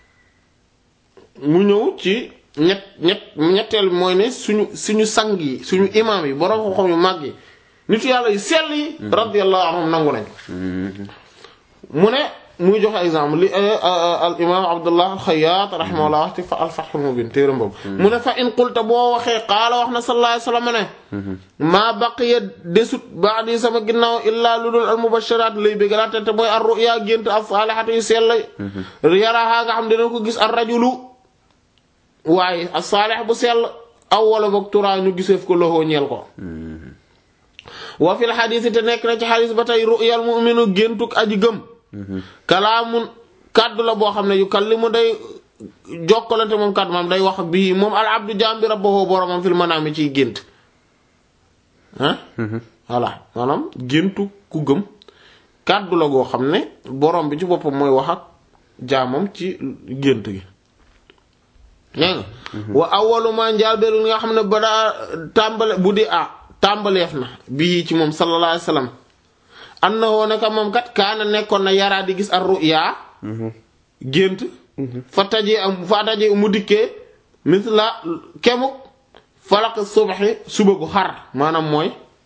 mu ñëw ci ñett ñett ñetteel bi mooy ne suñu suñu sang yi suñu imaam yi borom xam-xam yu mag yi nitu yàlla yu sell yi radiyallahu anhum nangu nañ mu ne muy joxe exemple li al imam abdullah alxayaat rahimahullah wax ci fa alfathul mubin téeram boobu mu ne fa in qulta boo waxee qaala wax na sallallahu alayhi wasallam ne maa baqiya desut ba'di sama ginnaaw illaa lu dul al mubashiraat lay bégalaate te mooy ar ru'ya gént as saalihatu yu sell yaraha nga xam dina ko gis ar rajulu waaye as saalih bu sell aw wala boog turaa ñu giseef ko loxoo ñeel ko wa fil xadiis te nekk na ci xadiis ba tey ru'yal mu'minu géntuk aji gëm kalaamun kàddu la boo xam ne yu kallimu day jokkalante moom kàddu moom day wax bii moom al abdu jaam bi rabbahu boromam fil manaami ciy gént ah voilà maanaam géntu ku gëm kàddu la goo xam ne borom bi ci boppam mooy wax ak jaamam ci gént gi dégg nga wa awwalu ma njaal beru nga xam ne ba daa tàmbale bu di ah tàmbaleef na bii ci moom sallallahu alayhi wasallam annahu naka moom kat kaana nekkoon na yaraa di gis ar ru'ya gént fa tajee am fa tajee mu dikkee misla kemuk falaq subaxi suba gu xar maanaam mooy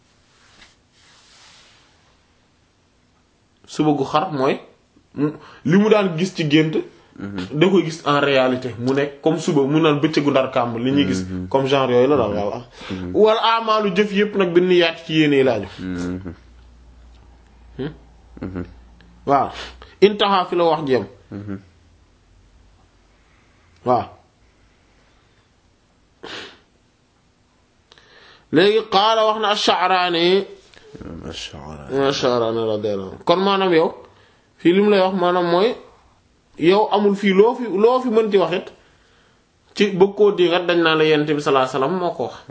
suba gu xar mooy li mu daan gis ci gént da koy gis en réalité mu nekk comme suba mu naan bëccëgu ndar kàmb li ñuy gis comme genre yooyu la daal walla wala amaalu jëf yépp nag bi niyaat ci yéene laaju waaw intaha fi la wax jëm waaw léegi qaala wax na ash-Sha'rani ash-Sha'rani radiyallahu anhu kon maanaam yow fii li mu lay wax maanaam mooy yow amul fii loo fi loo fi mënti waxit ci bëgg koo digat dañ naa la yonent bi sallallahu alayhi wasallam moo ko wax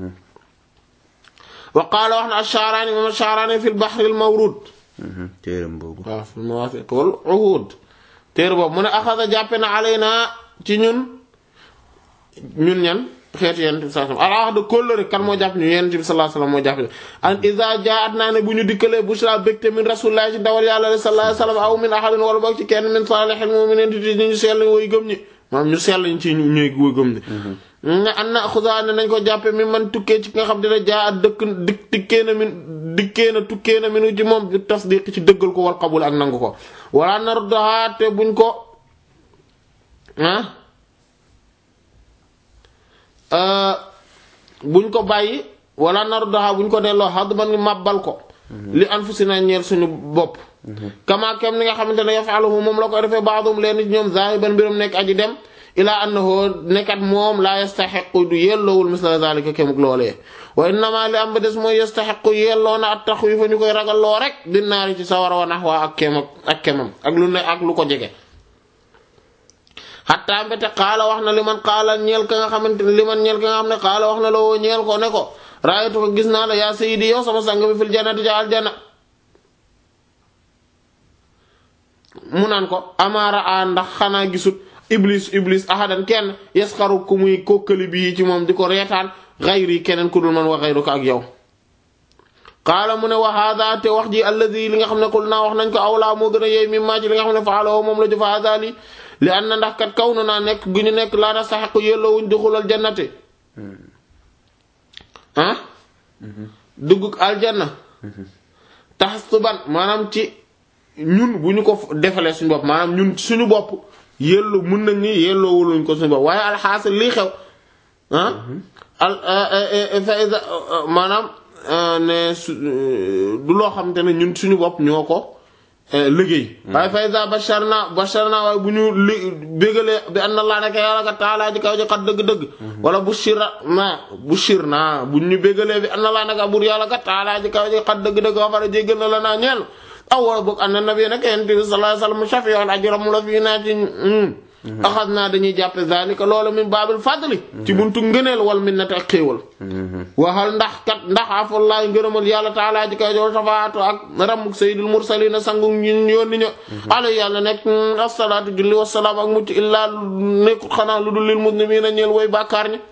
wa qaala wax na ash-Sha'rani moom ash-Sha'rani fi al-Bahr al-Mawrud téeram boobu waaw fi al-Mawaafiq wal Uhud téere boobu mu ne axada jàppe na alaynaa ci ñun ñun ñan xeetu yonent bi sallallahu alayhi wasallam al-ahd kóllëre kan moo jàpp ñu yonent bi sallallahu alayhi wasallam moo jàpp an iza jaa'at naa ne bu ñu dikkalee bushra bégte min rasulillahi ci ndawal yàlla sallallahu alayhi wasallam aw min ahadin wala boog ci kenn min salihil mu'minin ti ñu sell woy gëm ñi maanaam ñu sell ñu ci ñuy woy gëm ñi nga an na xusa ne nañ ko jàppe mi man tukkee ci nga xam dina jaa at dëkk dik dikkee na min dikkee na tukkee na minu ci moom bi tasdiq ci dëggal ko wal qabul ak nangu ko wala nardaha te buñ ko ah buñ ko bàyyi wala nardaha buñ ko delloo xadd man ngi màbbal ko li anfusina ñeel suñu bopp kama kem ni nga xamante ne yafaluhu moom la koy defee baadum leen ci ñoom zahiban mbiram nekk aji dem ilaa annahu nekkat moom laa yastaxiqu du yelloowul misla zalika kemuk loolee wa innama li am ba des mooy yastaxiqu yelloo na at taxwiifa ñu koy ragal loo rek di naari ci sawara wa nax waa ak kem ak kemam ak lu ne ak lu ko jege xatta mbete xaala wax na li man xaala ñeel ka nga xamante ne li man ñeel ka nga xam ne xaala wax na la woo ñeel ko ne ko raayatu ko gis naa la yaa sayyidi yow sama sang bi fil jannati ja aljanna mu naan ko amaara a ndax xanaa gisut iblis iblis ahadan kenn yasxaru ku muy kokkali bii ci moom di ko reetaan xayri keneen ku dul man wa xayru ko ak yow qaala mu ne wa hada te wax ji alladi li nga xam ne qul naa wax nañ ko awlaa moo gën a yeey mi maa ci li nga xam ne faaloo moom la jëf hada li li an na ndax kat kaw na naa nekk gu ñu nekk laa nastaxiqu yelloowuñ duxulal jannati ah dugg aljanna taxasuban maanaam ci ñun bu ñu ko defalee suñu bopp maanaam ñun suñu bopp yelloo mën nañ ni yelloowuluñ ko suñu bopp waaye alxaasil lii xew ah al fa iza maanaam ne su du loo xam te ne ñun suñu bopp ñoo ko liggéey waaye fa iza basharna basharna waaye bu ñu li bégalee bi anna Allah naka yàlla ka taalaa ji kaw ji xat dëgg-dëgg wala bushira na bushir na bu ñu bégalee bi anna Allah naka bur yàlla ka taalaa ji kaw ji xat dëgg-dëgg wa fara jéggal na la naa ñeel aw wala boog anna nabi nag yonent bi sallallahu alayhi wasallam shafi'un ajramu la fii naa ci axas naa dañuy jàppe zalika loolu min baabil fadli ci buntu ngëneel wal minnati ak xéewal waxal ndax kat ndax afallaay ngërëmal yàlla taalaa ji kaw jow safaatu ak ramuk sayyidul mursalina sangu ñun yónni ño ala yàlla nekk asalaatu julli wasalaam ak mucc illaa nekkul xanaa lu dul lil muslimina ñeel woy bàkkaar ñi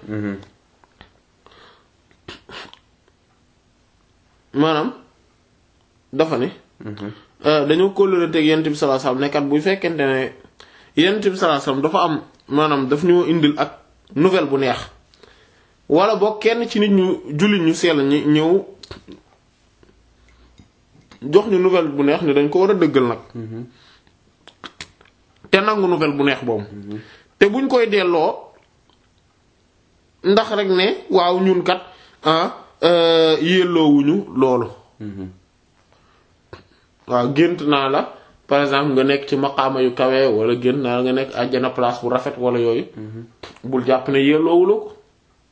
maanaam dafa ne dañoo kóllëranteeg yonent bi sallallahu alayhi wasallam nekkat bu fekkente ne yonent bi sallallahu alayhi wasallam dafa am maanaam daf ñoo indil ak nouvelle bu neex wala boog kenn ci nit ñu jullit ñu sell ñi ñëw jox ñu nouvelle bu neex ni dañ ko war a dëggal nag te nangu nouvelle bu neex boobu te buñ koy delloo ndax rek ne waaw ñun kat ah yelloowuñu loolu waaw gént naa la par exemple nga nekk ci maqaama yu kawe wala gént naa la nga nekk àjjana place bu rafet wala yooyu bul jàpp ne yelloowuloo ko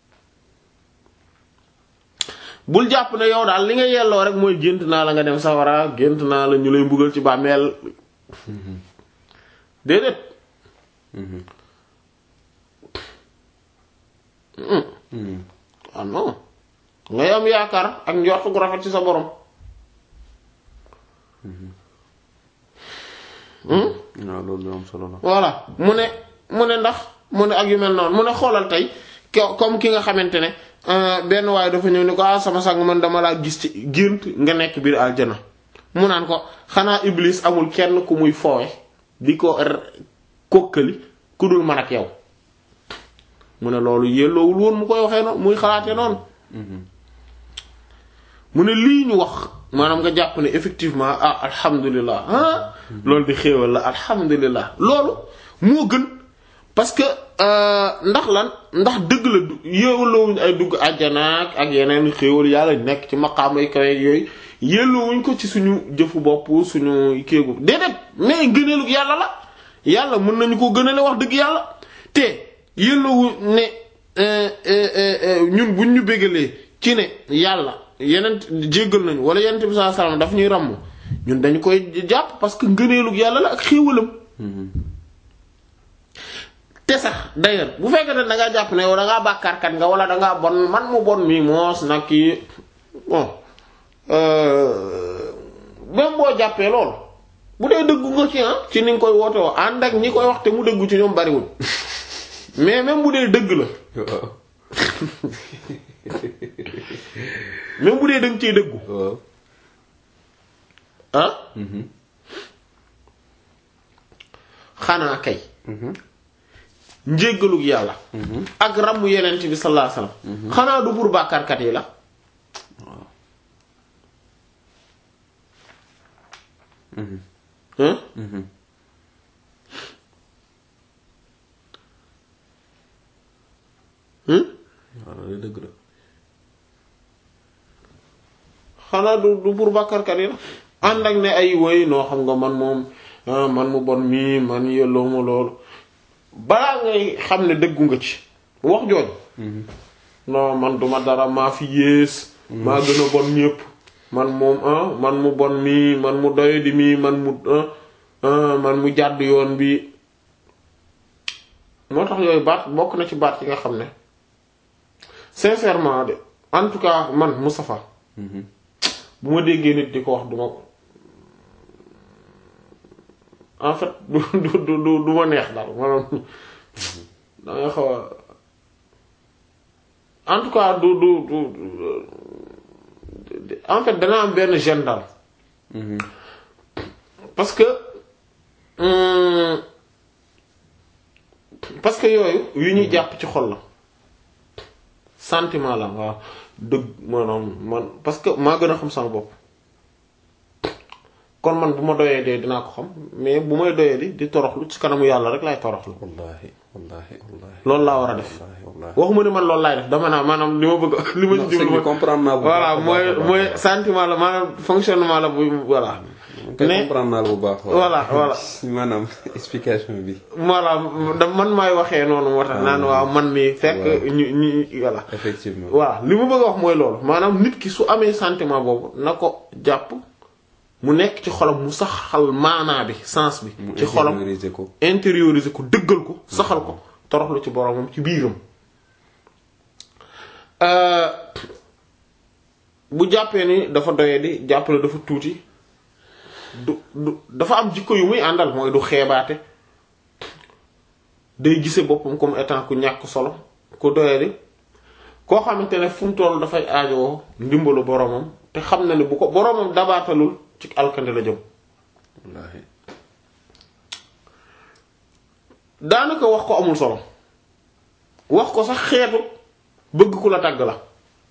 bul jàpp ne yow daal li nga yelloo rek mooy gént naa la nga dem sawara gént naa la ñu lay mbugal ci bàmmeel déedéet ah non ngay am yaakaar ak njort gu rafet ci sa borom waaw loolu lu am solo la. voilà mu ne mu ne ndax mu ne ak yu mel noonu mu ne xoolal tey ko- comme ki nga xamante ne benn waaye dafa ñëw ni ko ah sama sang man dama laa gis ci gént nga nekk biir aljana mu naan ko xanaa iblis amul kenn ku muy foowe di ko kokkali ku dul man ak yow mu ne loolu yelloowul woon mu koy waxee noonu muy xalaatee noonu mu ne lii ñu wax maanaam nga jàpp ne effectivement ah alhamdulilah ah loolu di xéewal la alhamdulilah loolu moo gën parce que ndax lan ndax dëgg la du yéewalowuñ ay dugg àjjanaak ak yeneen xéewal yàlla nekk ci maqaama yi kawe yooyu yéelowuñ ko ci suñu jëfu bopp suñu kéegu déedéet mais gëneelu yàlla la yàlla mën nañu ko gënale wax dëgg yàlla te yéelowu ne ñun buñ ñu bégalee ci ne yàlla yeneen jéggal nañu wala yeneen bi sallallahu alayhi wasallam daf ñuy ràmm ñun dañu koy jàpp parce que ngëneelu yàlla la ak xéewalam te sax d'ailleurs bu fekkee ne da ngaa jàpp ne yow da ngaa bàkkaarkat nga wala da ngaa bon man mu bon mi moos nag kii bon même boo jàppee loolu bu dee dëggu nga ci ah ci ni nga koy woote woo ànd ak ñi koy wax te mu dëggu ci ñoom bariwul mais même bu dee dëgg la waaw même bu dee dëgg ciy dëggu waaw. ah xanaa kay njéggalug yàlla ak ràmm yenent bi sallallahu alayhi wasallam xanaa du pour bàkkaarkat yi la hein hein waaw loolu dëgg la. xanaa du du pour bàkkaarkat yi la ànd ak ne ay woy noo xam nga man moom ah, man mu bon mii man yelloo ma loolu balaa ngay xam ne dëggu nga ci wax jooju non man duma dara maa fi yées maa gën a bon ñépp man moom ah man mu bon mii man mu doyadi mii man mu ah, ah, man mu jàdd yoon bi moo tax yooyu baat bokk na ci baat yi nga xam ne sincèrement de en tout cas man Moustapha bu ma déggee nit di ko wax duma ko en fait du du du du du ma neex daal maanaam da nga xaw a en tout cas du du du du- en fait dana am benn gêne daal parce que hum, parce que yooyu yu ñuy jàpp ci xol la sentiment la waaw dëgg maanaam man parce que maa gën a xam sama bopp kon man bu ma doyee dee dinaa ko xam mais bu may doyee di di toroxlu ci kanamu yàlla rek laay toroxlu wallaahi wallaahi wallaahi. loolu laa war a def wallaahi wallaahi. waxuma ni man loolu laay def dama naa maanaam li ma bëgg li ma non ci sëñ jublu bi mooy comprendre naa bu baax voilà a baax mooy a baax. mooy sentiment la maanaam fonctionnement la bu voilà kay ne comprendre naa la bu baax. voilà voilà maanaam explication bi. voilà da man maay waxee noonu moo tax naan waaw man mi fekk waaw. ñu ñu voilà effectivement. voilà li mu bëgg a wax mooy loolu maanaam nit ki su amee sentiment boobu na ko jàpp mu nekk ci xolam mu saxal maanaa bi sens bi mu ci xolam intérioriser ko. intérioriser ko dëggal ko saxal ko toroxlu ci boromam ci biiram Euh, bu jàppee ni dafa doye di jàpp ne dafa tuuti du du dafa am jikko yu muy àndal mooy du xeebaate day gise boppam comme étant ku ñàkk solo ku doye di koo xamante ne fu mu toll dafay aajowoo ndimbalu boromam te xam na ne bu ko boromam dabaatalul ci alkande la jëm wallaahi. daanaka wax ko amul solo wax ko sax xeetu bëgg ku la tàgg la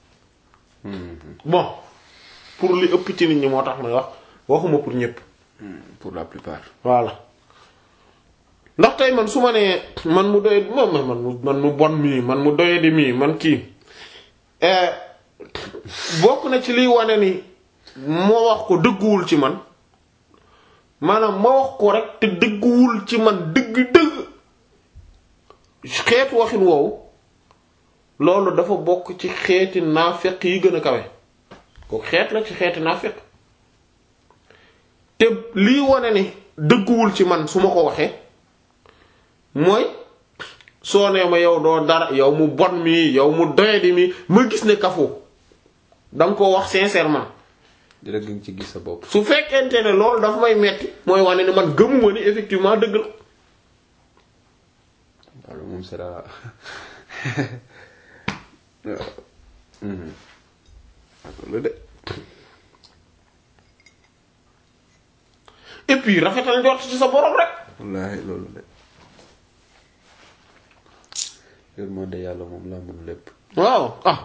bon pour li ëpp ci nit ñi moo tax may wax waxuma pour ñépp pour la plupart. voilà ndax tey man su ma nee man mu doy man man mu man mu bon mii man mu doyadi mii man kii bokk na ci liy wane ni moo wax ko dëgguwul ci man maanaam ma wax ko rek te dëgguwul ci man dëgg-dëgg xeetu waxin woowu loolu dafa bokk ci xeeti naafeq yi gën a kawe ko xeet la ci xeeti naafeq te lii wane ni dëgguwul ci man su ma ko waxee mooy soo nee ma yow doo dara yow mu bon mi yow mu doyadi mi ma gis ne kafoo danga ko wax sincèrement dina gën ci gis sa bopp. su fekkente ne loolu dafa may metti mooy wane ne man gëmuma ni effectivement dëgg la waaw moom c'est la loolu de. et puis rafetal njort ci sa borom rek. wallaahi loolu de yërmande yàlla moom laa mën lépp. waaw ah.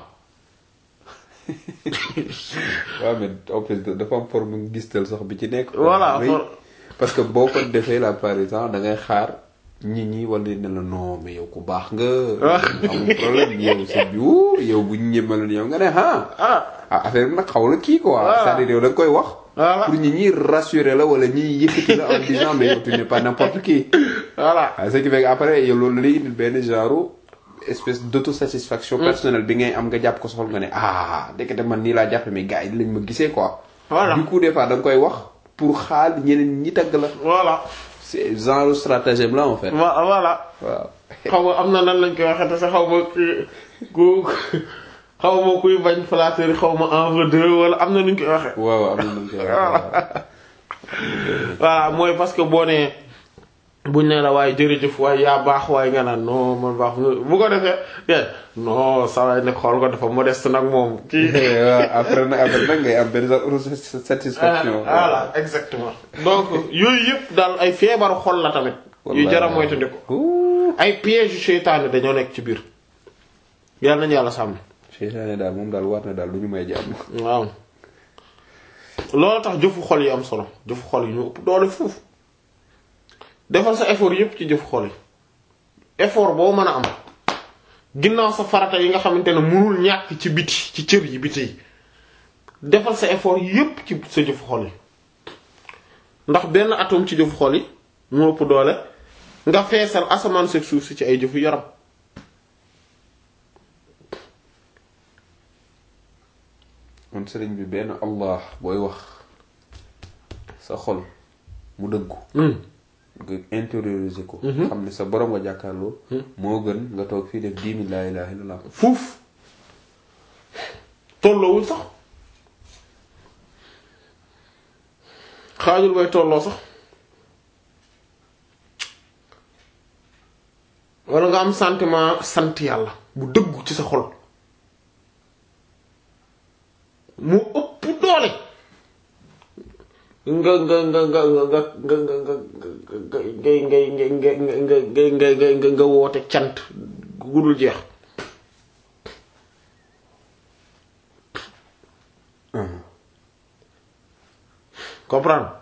waaw mais en plus dafa am forme gistal sax bi ci nekk. voilà parce que boo ko defee la par exemple da ngay xaar nit ñi wala ne la non mais yow ku baax nga. amul problème yow sa biu yow bu ñu ñëmaloon yow nga ne ah. ah affaire bi nag xaw la kii quoi. c'est-à-dire yow da nga koy wax. voilà pour ñi ñi rassurer la wala ñi yëkkati la en disant mais yow tu n'es pas n'importe qui. voilà ce qui fait que après yow loolu lay indil benn genre. espèce d'autosatisfaction personnelle bi ngay am nga jàpp ko soxal nga ne ah ndekete man nii laa jàppe mais gars yi lañ ma gisee quoi. voilà du coup des fois da nga koy wax pour xaal ñeneen ñi tagg la. voilà. c'est genre stratagème là en fait. voilà. waaw. xaw ma am na nan lañ koy waxee te sax xaw ma ku xaw ma kuy bañ flatteur xaw ma en veut deux wala am na nuñ koy waxee. waaw am na nuñ koy waxee. voilà mooy parce que boo nee. buñ ne la waaye jërëjëf waaye yaa baax waaye nga naan non man baax bu ko defee non saa waay ne xool ko dafa modeste nag moom. kii waaw après nag après nag ngay am benn satisfaction. voilà exactement. donc yooyu yëpp daal ay feebaru xol la tamit. yu jar a moytandiku. ay piège yu seytaane dañoo nekk ci biir. yàlla nañu yàlla sàmm. seytaane daal moom daal war na daal lu ñu may jàmm. waaw loolu tax jëfu xol yi am solo jëfu xol yi ñu ëpp doole foofu. defal sa effort yépp ci jëf xol yi effort boo mën a am ginnaaw sa farata yi nga xamante ne mënul ñàkk ci biti ci cër yi biti yi defal sa effort yépp ci sa jëfu xol yi ndax benn atome ci jëfu xol yi moo ëpp doole nga feesal asamaan seeg suuf si ci ay jëfu yaram man sëriñ bi benn allah booy wax sa xol mu dëggu nga intérioriser ko. xam ne sa borom nga jàkkaarloo. moo gën nga toog fii def dix mille laa ilaaha illallah. fuuf tolloowul sax xaajul bay tolloo sax wala nga am sentiment sant yàlla bu dëggu ci sa xol mu ëpp doole. nga nga nga nga nga nga nga nga nga ngay ngay ngay ngay ngay ngay ngay nga woote cant gudul jeex comprendre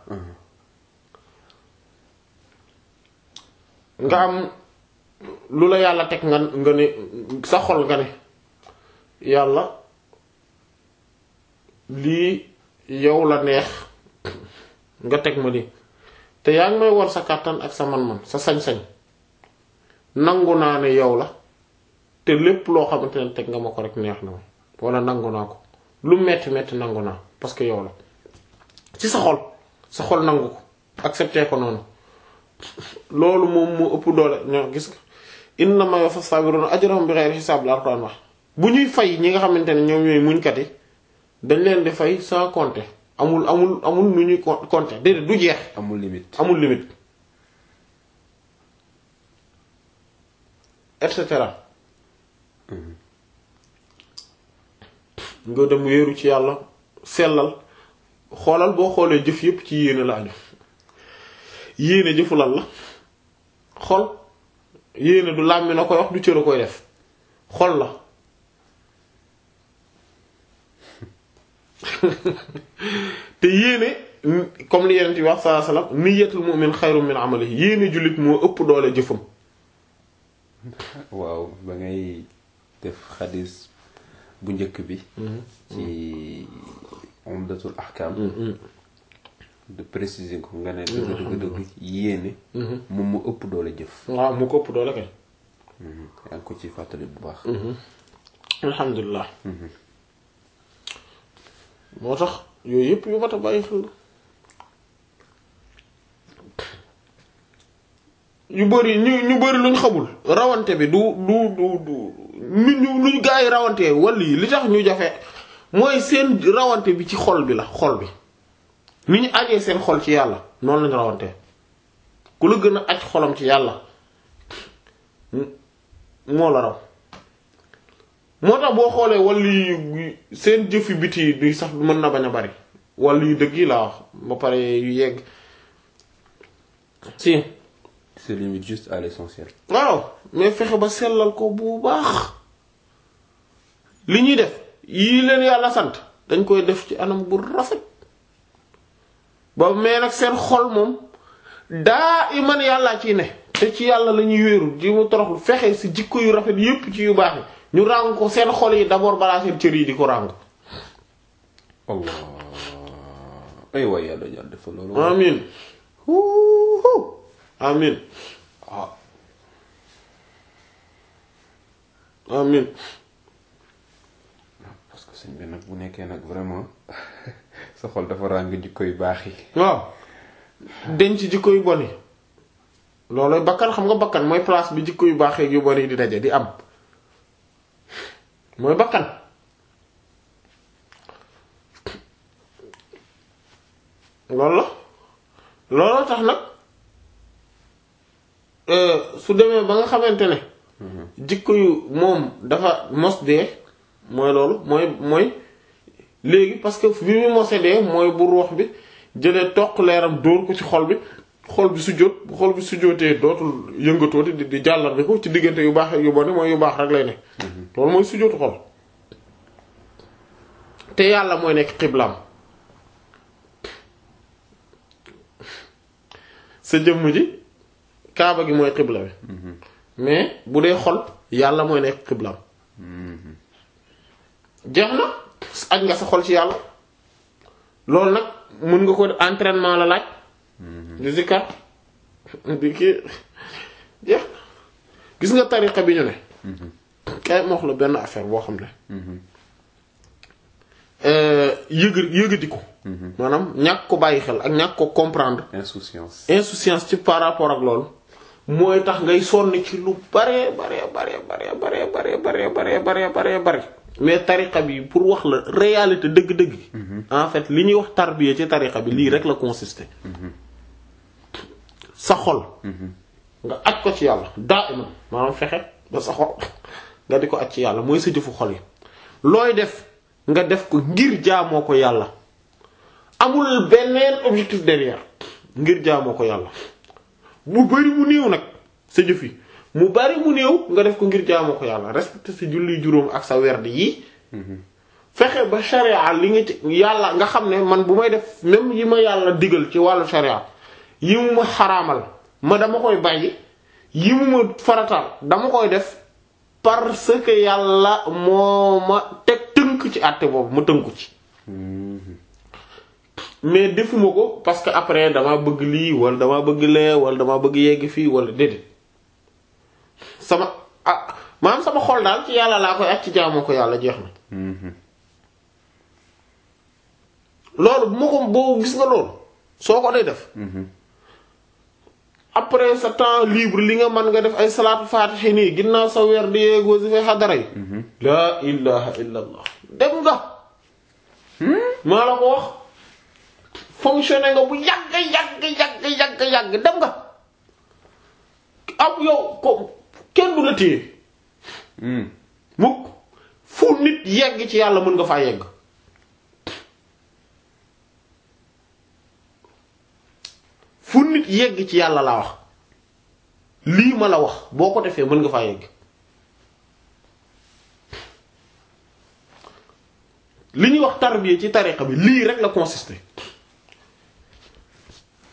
nga am lu la yàlla teg nga nga ne sa xol nga ne yàlla lii yow la neex nga teg ma lii te yaa ngi may war sa kàttan ak sa man-man sa sañ-sañ nangu naa ne yow la te lépp loo xamante ne teg nga ma ko rek neex na ma wala nangu naa ko lu metti metti nangu naa parce que yow la ci sa xol sa xol nangu ko accepté ko noonu loolu moom moo ëpp doole ñoo gis nga innama yuwaffa sabiruna ajrahum bighayri hisab la Alxuraan wax bu ñuy fay ñi nga xamante ne ñoom ñooy muñkat yi dañ leen di fay sans compter amul amul amul nu ñuy compter déedéet du jeex. amul limite amul limite et cetera. nga dem wéeru ci yàlla sellal xoolal boo xoolee jëf yépp ci yéene la aju yéene jëfu lan la xol yéene du làmmi na koy wax du cër a koy def xol la te yéene comme li yeneen ci wax sallallahu alayhi wasallam niyyatul mu'min xayrun min amalihi yéene jullit moo ëpp doole jëfam waaw ba ngay def xadis bu njëkk bi ci umdatul ahkam de préciser ko nga ne dëgg dëgg dëgg yéene moom mu ëpp doole jëf waaw mu ko ëpp doole kay yaa ngi ko ci fàttali bu baax alhamdulilah moo tax yooyu yëpp yu mat a bàyyi xel yu bëri ñu ñu bëri luñ xamul rawante bi du du du du nu ñu luñ gaa yi rawante wala yi li tax ñu jafe mooy seen rawante bi ci xol bi la xol bi ni ñu ajee seen xol ci yàlla noonu lañu rawante ku la gën a aj xolam ci yàlla moo la raw moo tax boo xoolee wàllu yu seen jëfi biti yi duy sax mën na bañ a bari wàllu yu dëgg yi laa wax ba pare yu yegg si se limite juste à l'essentiel waaw mais fexe ba sellal ko bu baax li ñuy def yii leen yàlla sant dañ koy def ci anam bu rafet ba mais nag seen xol moom daa iman yàllaa ciy ne te ci yàlla la ñuy wéeru ji mu toroxlu fexe si jikko yu rafet yépp ci yu baax yi ñu ràng ko seen xol yi d'abord balaa seen cër yi di ko ràng allah ay waay yàlla yàlla dafa loolu amin huuhu amin ah amin parce que sëñ bi nag bu nekkee nag vraiment sa xol dafa ràng jikko yu baax yi waaw denc jikko yu bon yi loolu bakkan xam nga bakkan mooy place bi jikko yu baax yu bon yi di daje di am mooy bakkan loolu la looloo tax nag su demee ba nga xamante ne jikko yu moom dafa mos dee mooy loolu mooy mooy léegi parce que bi mu mose dee mooy bu ruux bi jëlee toq leeram dóor ko ci xol bi xol bi sujjóot bu xol bi sujjóotee dootul yëngatooti di di jàllar bi ko ci diggante yu baax yu bon mooy yu baax rek lay ne loolu mooy sujjóotu xol te yàlla mooy nekk xiblaam sa jëmm ji kaaba gi mooy xibla bi mais bu dee xol yàlla mooy nekk xiblaam jeex na aj nga sa xol ci yàlla loolu nag mën nga ko entraînement la laaj di zikar di kii jeex gis nga tariqa bi ñu ne kay ma wax la benn affaire boo xam ne yëg yëgadi ko maanaam ñàkk ko bàyyi xel ak ñàkk ko comprendre insouciance insouciance ci par rapport ak loolu mooy tax ngay sonni ci lu bare bare bare bare bare bare bare bare bare bare bare mais tariqa bi pour wax la réalité dëgg-dëgg en fait li ñuy wax tarbiya ci tariqa bi lii rek la consister sa xol nga aj ko ci yàlla daa iman maanaam fexe ba sa xol nga di ko aj ci yàlla mooy sa jëfu xol yi looy def nga def ko ngir jaamoo ko yàlla amul beneen objectif derrière ngir jaamoo ko yàlla mu bari mu néew nag sa jëf yi mu bari mu néew nga def ko ngir jaamoo ko yàlla respecté sa julli juróom ak sa werd yi fexe ba sharia li nga ci yàlla nga xam ne man bu may def même yi ma yàlla digal ci wàllu sharia yi mu ma xaraamal ma dama koy bàyyi yi mu ma farataal dama koy def parce que yàlla moo ma teg tënk ci àtte boobu ma tënku ci mais defuma ko parce que après dama bëgg lii wala dama bëgg lee wala dama bëgg yegg fii wala déedéet sama ah maanaam sama xol daal ci yàlla laa koy ak ci jaamoo ko yàlla jeex na loolu bu ma ko boo gis nga loolu soo ko day def après sa temps libre li nga mën nga def ay salaatu faatihi nii ginnaaw sa weer di yeegoo si fay xadara yi laa ilaha illa allah dem nga maa la ko wax fonctionné nga bu yàgg yàgg yàgg yàgg yàgg dem nga am yow ko kenn du la téye mukk fu nit yegg ci yàlla mën nga faa yegg fu nit yegg ci yàlla laa wax lii ma la wax boo ko defee mën nga faa yegg li ñuy wax tarbiya ci tariqa bi lii rek la consisté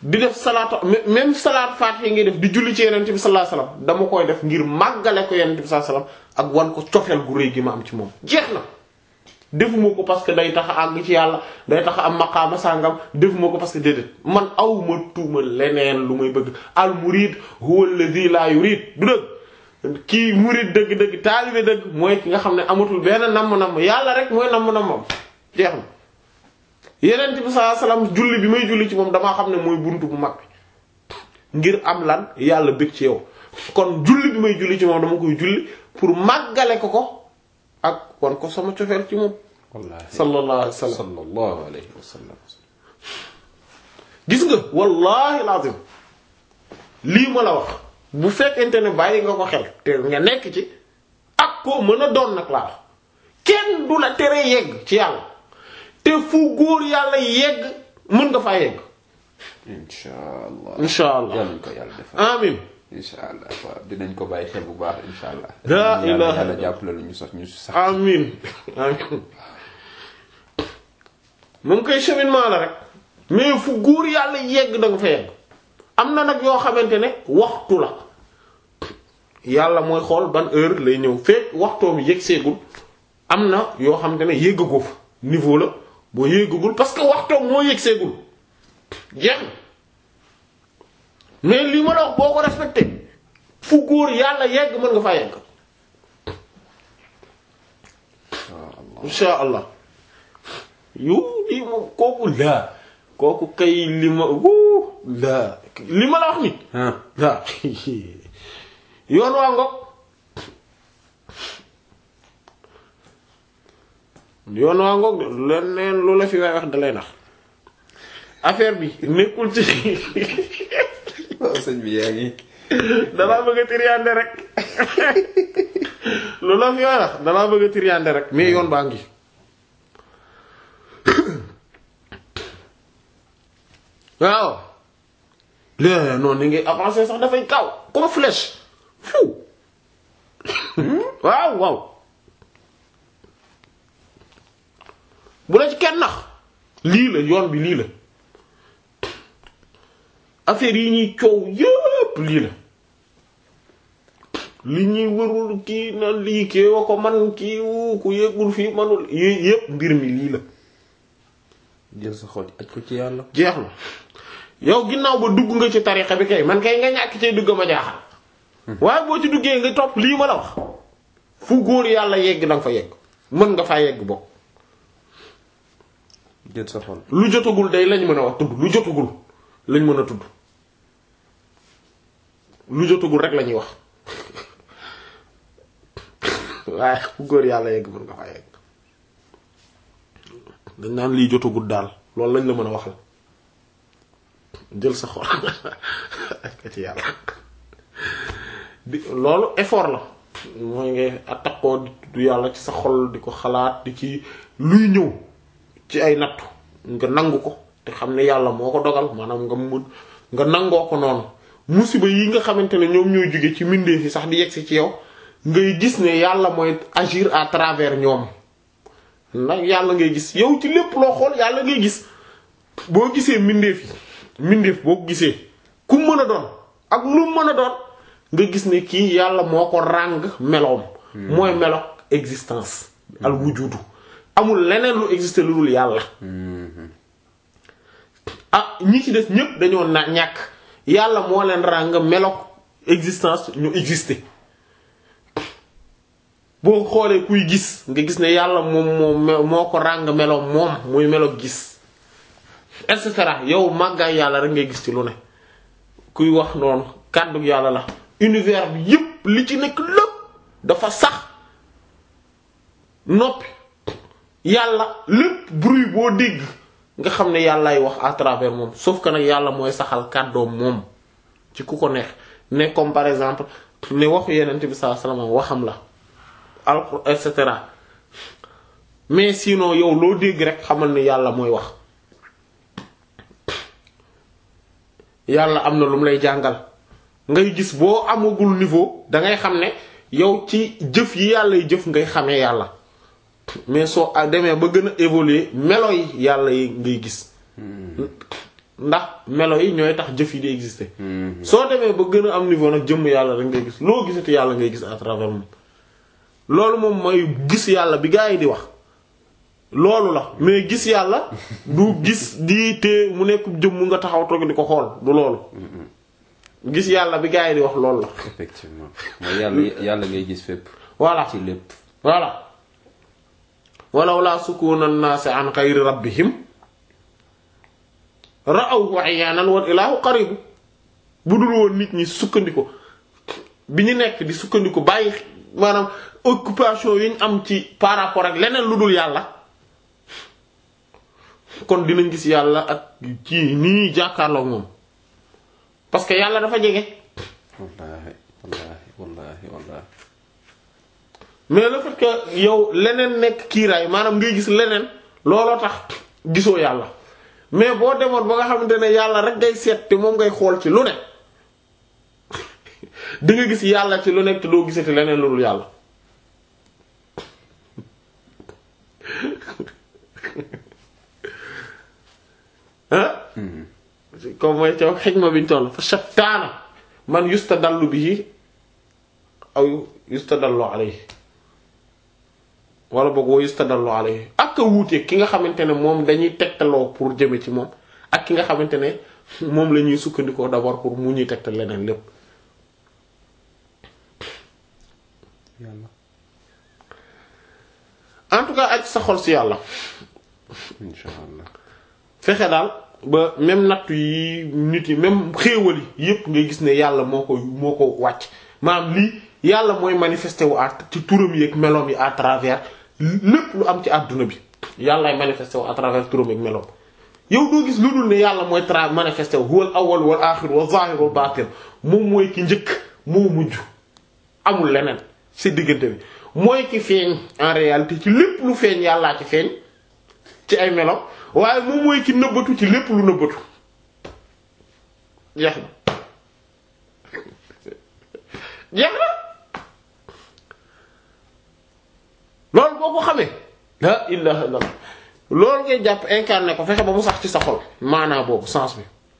di def salaatu même salaat faatiha ngay def di julli ci yenent bi sallallahu alayhi wasallam dama koy def ngir màggale ko yenent bi sallallahu alayhi wasallam ak wan ko cofeel gu rëy gi ma am ci moom jeex na defuma ko parce que day tax a àgg ci yàlla day tax a am maqaama sàngam defuma ko parce que déedéet man aw ma tuuma leneen lu may bëgg al murid huwa alladhi la yurid du dëgg kii murid dëgg-dëgg taalibe dëgg mooy ki nga xam ne amatul benn namm-namm yàlla rek mooy namm-nammam jeex na yenent bi sallallahu alayhi wasallam julli bi may julli ci moom damaa xam ne mooy buntu bu mag bi ngir am lan yàlla bëgg ci yow kon julli bi may julli ci moom dama koy julli pour màggale ko ko ak wan ko sama cofeel ci moom wallaahi sallallahu alayhi wasallam sallallahu alayhi wa sallam gis nga wallahi lazim lii ma la wax bu fekkente ne bàyyi nga ko xel te nga nekk ci ak ko mën a doon nag laa wax kenn du la tere yegg ci yàlla te fu góor yàlla yegg mën nga faa yegg insha allah insha allah yàlla ñu ko yàlla defal amin insha allah waaw dinañ ko bàyyi xel bu baax insha allah La yàlla ilaha yàlla jàppale lu ñu sax ñu sax amin amin moom koy cheminement la rek mais fu góor yàlla yegg da nga fa yegg am na nag yoo xamante ne waxtu la yàlla mooy xool ban heure lay ñëw fekk waxtoom yegg seegul am na yoo xamante ne yéggagoo fa niveau la boo yéggagul parce que waxtoom moo yegg seegul jeex na mais li ma la wax boo ko respecté fu góor yàlla yegg mën nga faa yegg insha allah yu lii moom kooku laa kooku kay li ma wuu laa li ma la wax ni ah laa yoon waa ngoog yoon waa ngoog de leneen lu la fi waay wax dalay nax affaire bi nekkul ci waaw sëñ bi yaa ngi dalaa bëgg a tiriyaande rek lu la fi waay wax dalaa bëgg a tiriyaande rek mais yoon baa ngi waaw lé noonu ni ngay avancer sax dafay kaw comme flèche fu waaw waaw bu la ci kenn nax lii la yoon bi lii la affaire yi ñuy coow yépp lii la li ñuy wërul kii na lii kii wa ko man kii wu ku yëgul fii manul yi yépp mbir mi lii la jël sa xol aj ko ci yàlla jeex na yow ginnaaw ba dugg nga ci tarixa bi kay man kay nga ñàkk cay dugg ma jaaxal waaye boo ci duggee nga topp lii ma la wax fu góor yàlla yegg danga fa yegg mën nga faa yegg bokk jël sa xol lu jotagul day lañ mën a wax tudd lu jotagul lañ mën a tudd lu jotagul rek la ñuy wax waaye fu góor yàlla yegg mën nga faa yegg dañ naan lii jotagul daal loolu lañ la mën a waxal jël sa xol ak ci yàlla di loolu effort la mooy ngay attaquoo di tudd yàlla ci sa xol di ko xalaat di ci luy ñëw ci ay nattu nga nangu ko te xam ne yàlla moo ko dogal maanaam nga mun nga nangoo ko noonu musiba yi nga xamante ne ñoom ñooy jóge ci mbindeef yi sax di yegsi ci yow ngay gis ne yàlla mooy agir à travers ñoom nag yàlla ngay gis yow ci lépp loo xool yàlla ngay gis boo gisee mbindeef yi mbindeef boo ko gisee ku mën a doon ak lu mën a doon nga gis ne kii yàlla moo ko ràng meloom mooy melo existence al wujudu amul leneen lu exister lu dul yàlla ah ñi ci des ñépp dañoo na ñàkk yàlla moo leen ràng melo existence ñu exister boo xoolee kuy gis nga gis ne yàlla moom moo moo ko ràng meloom moom muy melo gis et cetera yow màggaay yàlla rek ngay gis ci lu ne kuy wax noonu kàddu yàlla la univers bi yépp li ci nekk lépp dafa sax noppi yàlla lépp bruit boo dégg nga xam ne yàllaay wax à travers moom sauf que nag yàlla mooy saxal kàddoom moom ci ku ko neex ne comme par exemple ne waxu yenent bi sallallahu alayhi wasallam waxam la alxur et cetera mais sinon yow loo dégg rek xamal ne yàlla mooy wax yàlla am na lu mu lay jàngal ngay gis boo amagul niveau dangay xam ne yow ci jëf yi yàlla yi jëf ngay xamee yàlla mais soo demee ba gën a évoluer melo yi yàlla yi ngay gis ndax melo yi ñooy tax jëf yi di exister soo demee ba gën a am niveau nag jëmm yàlla rek ngay gis loo gisati yàlla ngay gis à travers moom loolu moom mooy gis yàlla bi gaa yi di wax loolu la mais gis yàlla du gis di te mu nekk jëmm nga taxaw toog di ko xool du loolu gis yàlla bi gaa yi di wax loolu la effectivement mooy yàlla yàlla ngay gis fépp voilà ci lépp voilà walaw laa sukuna naasi an xayri rabbihim ra'awhu ayyanan wal ilaahu qaribu bu dul woon nit ñi sukkandiku bi ñu nekk di sukkandiku bàyyi maanaam occupation yi ñu am ci par rapport ak leneen lu dul yàlla kon dinañ gis yàlla ak ci nii jàkkaarloo moom parce que yàlla dafa jege wallaahi wallaahi wallaahi wallaahi mais le fait que yow leneen nekk kiiraay maanaam ngay gis leneen looloo tax gisoo yàlla mais boo demoon ba nga xamante ne yàlla rek ngay seet te moom ngay xool ci lu ne di nga gis yàlla ci lu nekk te doo gisati leneen lu dul yàlla ah comme mooy ca xikma biñ toll fa shattaana man yustadallu bihi aw yustadallu alayhi wala boog wa yustadallu alayhi ak a wuute ki nga xamante ne moom dañuy tegtaloo pour jëme ci moom ak ki nga xamante ne moom la ñuy sukkandikoo d'abord pour mu ñuy tegtal leneen lépp yàlla en tout cas aj sa xol si yàlla insha allah fexe daal ba même nattu yi nit yi même xéewal yi yépp ngay gis ne yàlla moo ko moo ko wàcc maanaam lii yàlla mooy manifesté wu à ci turam yi ak meloom yi à travers lépp lu am ci àdduna bi yàllaay manifesté wu à travers turam ak meloom yow doo gis lu dul ne yàlla mooy tra manifesté wu huwal awwal wal aaxir wal zaahir wal baatin moom mooy ki njëkk moo mujj amul leneen ci diggante bi mooy ki feeñ en réalité ci lépp lu feeñ yàllaa ci feeñ ci ay meloom waaye moom mooy ki nëbbatu ci lépp lu nëbbatu jeex na jeex na loolu boo ko xamee la ilaha illallah loolu ngay jàpp incarné ko fexe ba mu sax ci sa xol maanaa boobu sens bi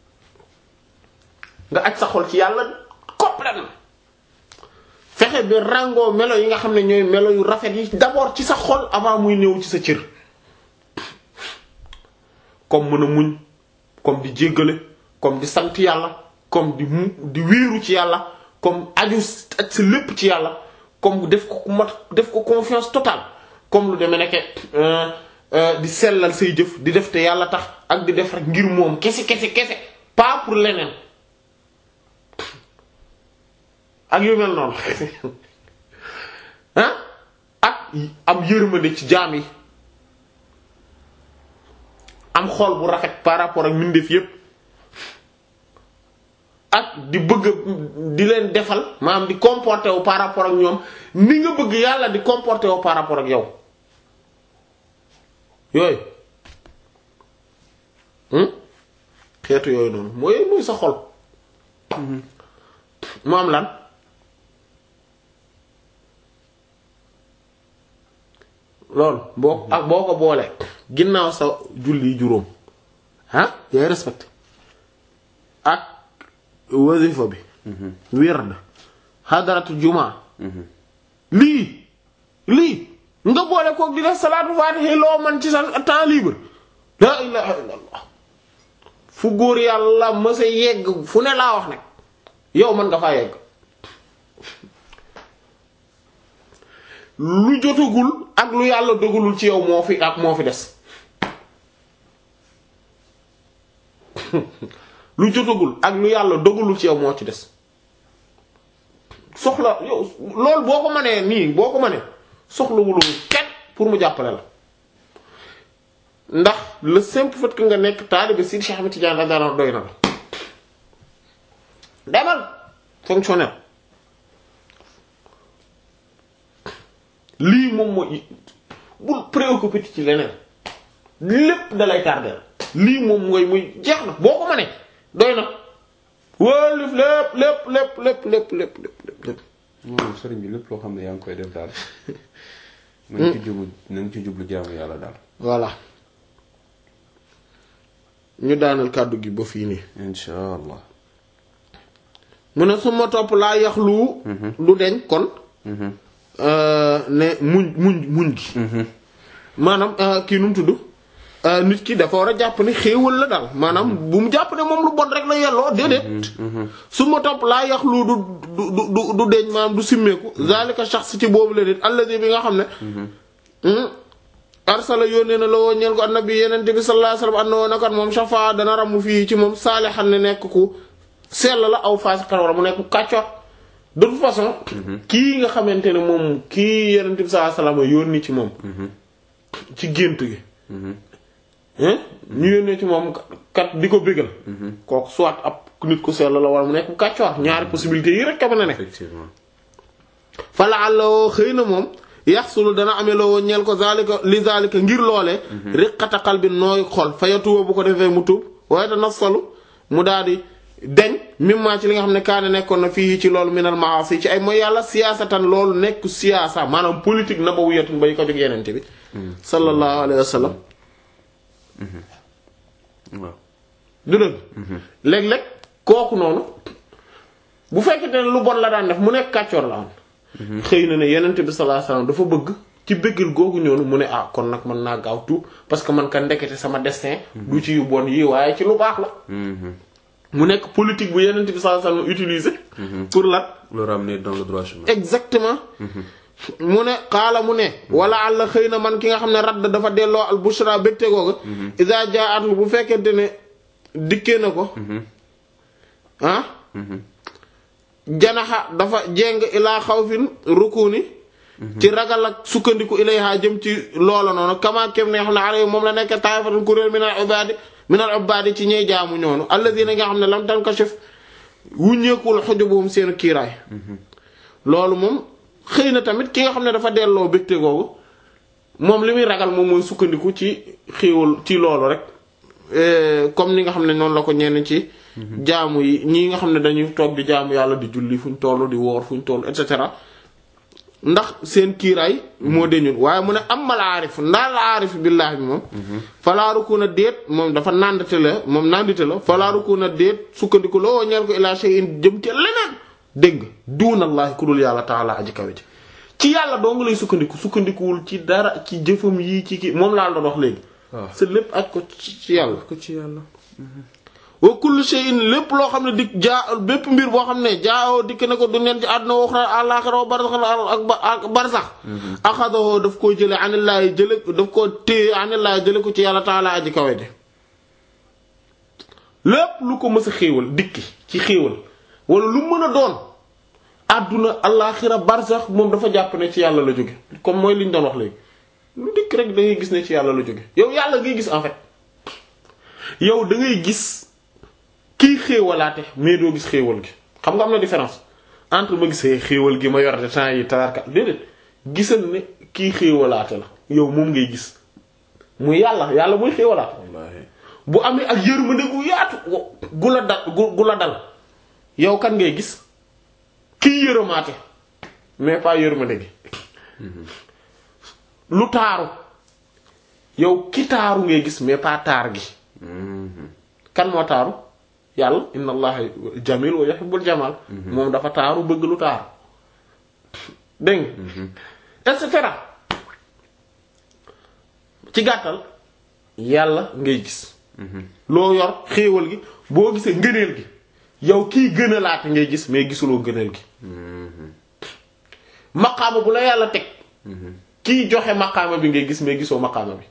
nga aj sa xol ci yàlla complètement fexe bi ràngoo melo yi nga xam ne ñooy melo yu rafet yi d'abord ci sa xol avant muy ñëw ci sa cër comme mën a muñ comme di jéggale comme di sant yàlla comme di mu di wéeru ci yàlla comme aju ak sa lépp ci yàlla comme def ko mat def ko confiance totale comme lu demee nekke di sellal say jëf di def te yàlla tax ak di def rek ngir moom kese kese kese pas pour leneen ak yu mel noonu ah ak am yërmande ci jaam yi am xol bu rafet par rapport ak mbindeef yépp ak di bëgg di leen defal maanaam di comporter wu par rapport ak ñoom ni nga bëgg yàlla di comporter wu par rapport ak yow yooyu xeetu yooyu noonu mooy mooy sa xol mu am lan loolu boo ak boo ko boolee ginnaaw sa julli juróom ah yaay respecté ak wasifa bi wird xadaratu jumaa lii lii nga boole kook di def salaatu faatihi loo man ci sa temps libre la ilaha illallah fu góor yàlla mësa yegg fu ne laa wax nag yow mën nga faa yegg lu jotagul ak lu yàlla dogalul ci yow moo fi ak moo fi des lu jotagul ak lu yàlla dogalul ci yow moo ci des soxla yow loolu boo ko mënee nii boo ko mënee soxlawul kenn pour mu jàppale la ndax le simple fait que nga nekk taalibe Sidi Cheikh Ahmed Tidiane radiyallahu anhu doy na la demal fonctionnaire lii moom mooy bul préoccupé ci leneen lépp dalay tardeel lii moom mooy muy jeex na boo ko mënee doy na wóolif lépp lépp lépp lépp lépp lépp lépp lépp moom sëriñ bi lépp loo xam ne yaa ngi koy def daal na nga ci jublu na nga ci jublu jaamu yàlla daal voilà ñu daanal kàddu gi ba fii nii insha allah mu ne su ma topp laa yaxlu du deñ kon euh, ne muñ muñ muñ gi maanaam euh, kii nu mu tudd euh, nit ki dafa war a jàpp ne xéewal la daal maanaam bu mu jàpp ne moom lu bon rek la yelloo déedéet su ma topp laa yaxlu du du du du deñ maanaam du simmeeku zalika shakhs ci boobu la nit alladi bi nga xam ne hmm, arsala yónnee na la woo ñeel ko annabi yenente bi sallallahu alayhi wasallam anna woo nakat moom shafa dana ramu fii ci moom saalihan ne nekk ku sell la aw faasiqan wala mu nekk ku kàccoor de toute façon kii nga xamante ne moom kii yenente bi sallallahu alayhi wasallam yónni ci moom ci gént gi hein ñu yónnee ci moom kat di ko bégal kooku soit ab nit ku sell la wala mu nekk ku kàccoor ñaari possibilités yi rek ka mën a ne effectivement fala àllawoo xëy na moom yaxsulu dana amee loo ñeel ko zalika li zalika ngir loolee riqata qalbin nooy xol fayatuwa bu ko defee mu tuub waaye te nasalu mu daal di deñ mimma ci li nga xam ne kaane nekkoon na fii ci loolu minal maasi ci ay mooy yàlla siyaasatan loolu nekk siyaasa maanaam politique nabawiyatun bay ko jóg yenente bi sallallahu alayhi wa sallam waaw du dëgg léeg-léeg kooku noonu bu fekkente ne lu bon la daan def mu nekk kàccoor la am xëy na ne yenente bi sallallahu alayhi wasallam dafa bëgg ci bëggal googu ñoonu mu ne ah kon nag mën naa gaaw tuub parce que man ka ndekete sama destin du ci yu bon yi waaye ci lu baax la mu nekk politique bu yenente bi sallallahu alayhi wasallam utiliser pour lan le ramener dans le droit chemin exactement mu ne xaala mu ne wala àlla xëy na man ki nga xam ne radd dafa delloo al bushra bégte googa isa jaatu bu fekkente ne dikkee na ko ah janaxa dafa jeng ilaa xawfin rukuni ci ragal ak sukkandiku ilayha jëm ci loola noonu kama kem ne nga xam ne ala moom la nekk taifatun kuréel minal ibadi minal ibadi ci ñey jaamu ñoonu alladina nga xam ne lam tankashif wuññeekul xujubuhum seen kiiraay loolu moom xëy na tamit ki nga xam ne dafa delloo bégte googu moom li muy ragal moom mooy sukkandiku ci xéewal ci loolu rek comme ni nga xam ne noonu la ko ñenn ci jaamu yi ñii nga xam ne dañuy toog di jaamu yàlla di julli fu ñu toll di woor fu ñu toll et cetera ndax seen kiiraay moo deñul waaye mu ne amal aarif ndaal la aarif billaahi bi moom falaaruku na déet moom dafa nàndate la moom nàndite la falaaruku na déet sukkandiku la woo ñeel ko ilaa shay'in jëm ci leneen dégg duunallaahi ku dul yàlla taala aji kawe ji ci yàlla doo nga lay sukkandiku sukkandikuwul ci dara ci jëfam yii ci ki moom laa doon wax léegi waaw sa lépp aj ko ci yàlla ko ci yàlla wa kullu shay'in lépp loo xam ne dikk jaa bépp mbir boo xam ne jaawoo dikk na ko du neen ci àdduna wax na àllaaxira wa barsax ak ba ak barsax axadahu daf koo jële anillaahi jële daf koo téye anillaahi jële ko ci yàlla taala aji kawe ji lépp lu ko mës a xéewal dikki ci xéewal wala lu mën a doon àdduna àllaaxira barsax moom dafa jàpp ne ci yàlla la jóge comme mooy liñ doon wax léegi lu dikk rek da ngay gis ne ci yàlla la jóge yow yàlla ngay gis en fait yow da ngay gis kii xéewalaate mais doo gis xéewal gi xam nga am na différence entre ma gisee xéewal gi ma yor de temps yi tawarka déedéet gisal ne kii xéewalaate la yow moom ngay gis muy yàlla yàlla muy xéewalaate wallaahi bu amee ak yërmande gu yaatu gu la dal gu gu la dal yow kan ngay gis kii yërëmaate mais pas yërmande gi lu taaru yow ki taaru ngay gis mais pas taar gi kan moo taaru yàlla inna allaha jamil wa yuhibbul jamal moom dafa taaru bëgg lu taaru dégg nga et cetera ci gàttal yàlla ngay gis loo yor xéewal gi boo gisee ngëneel gi yow kii gën a laata ngay gis mais gisuloo ngëneel gi maqaama bu la yàlla teg kii joxe maqaama bi ngay gis mais gisoo maqaama bi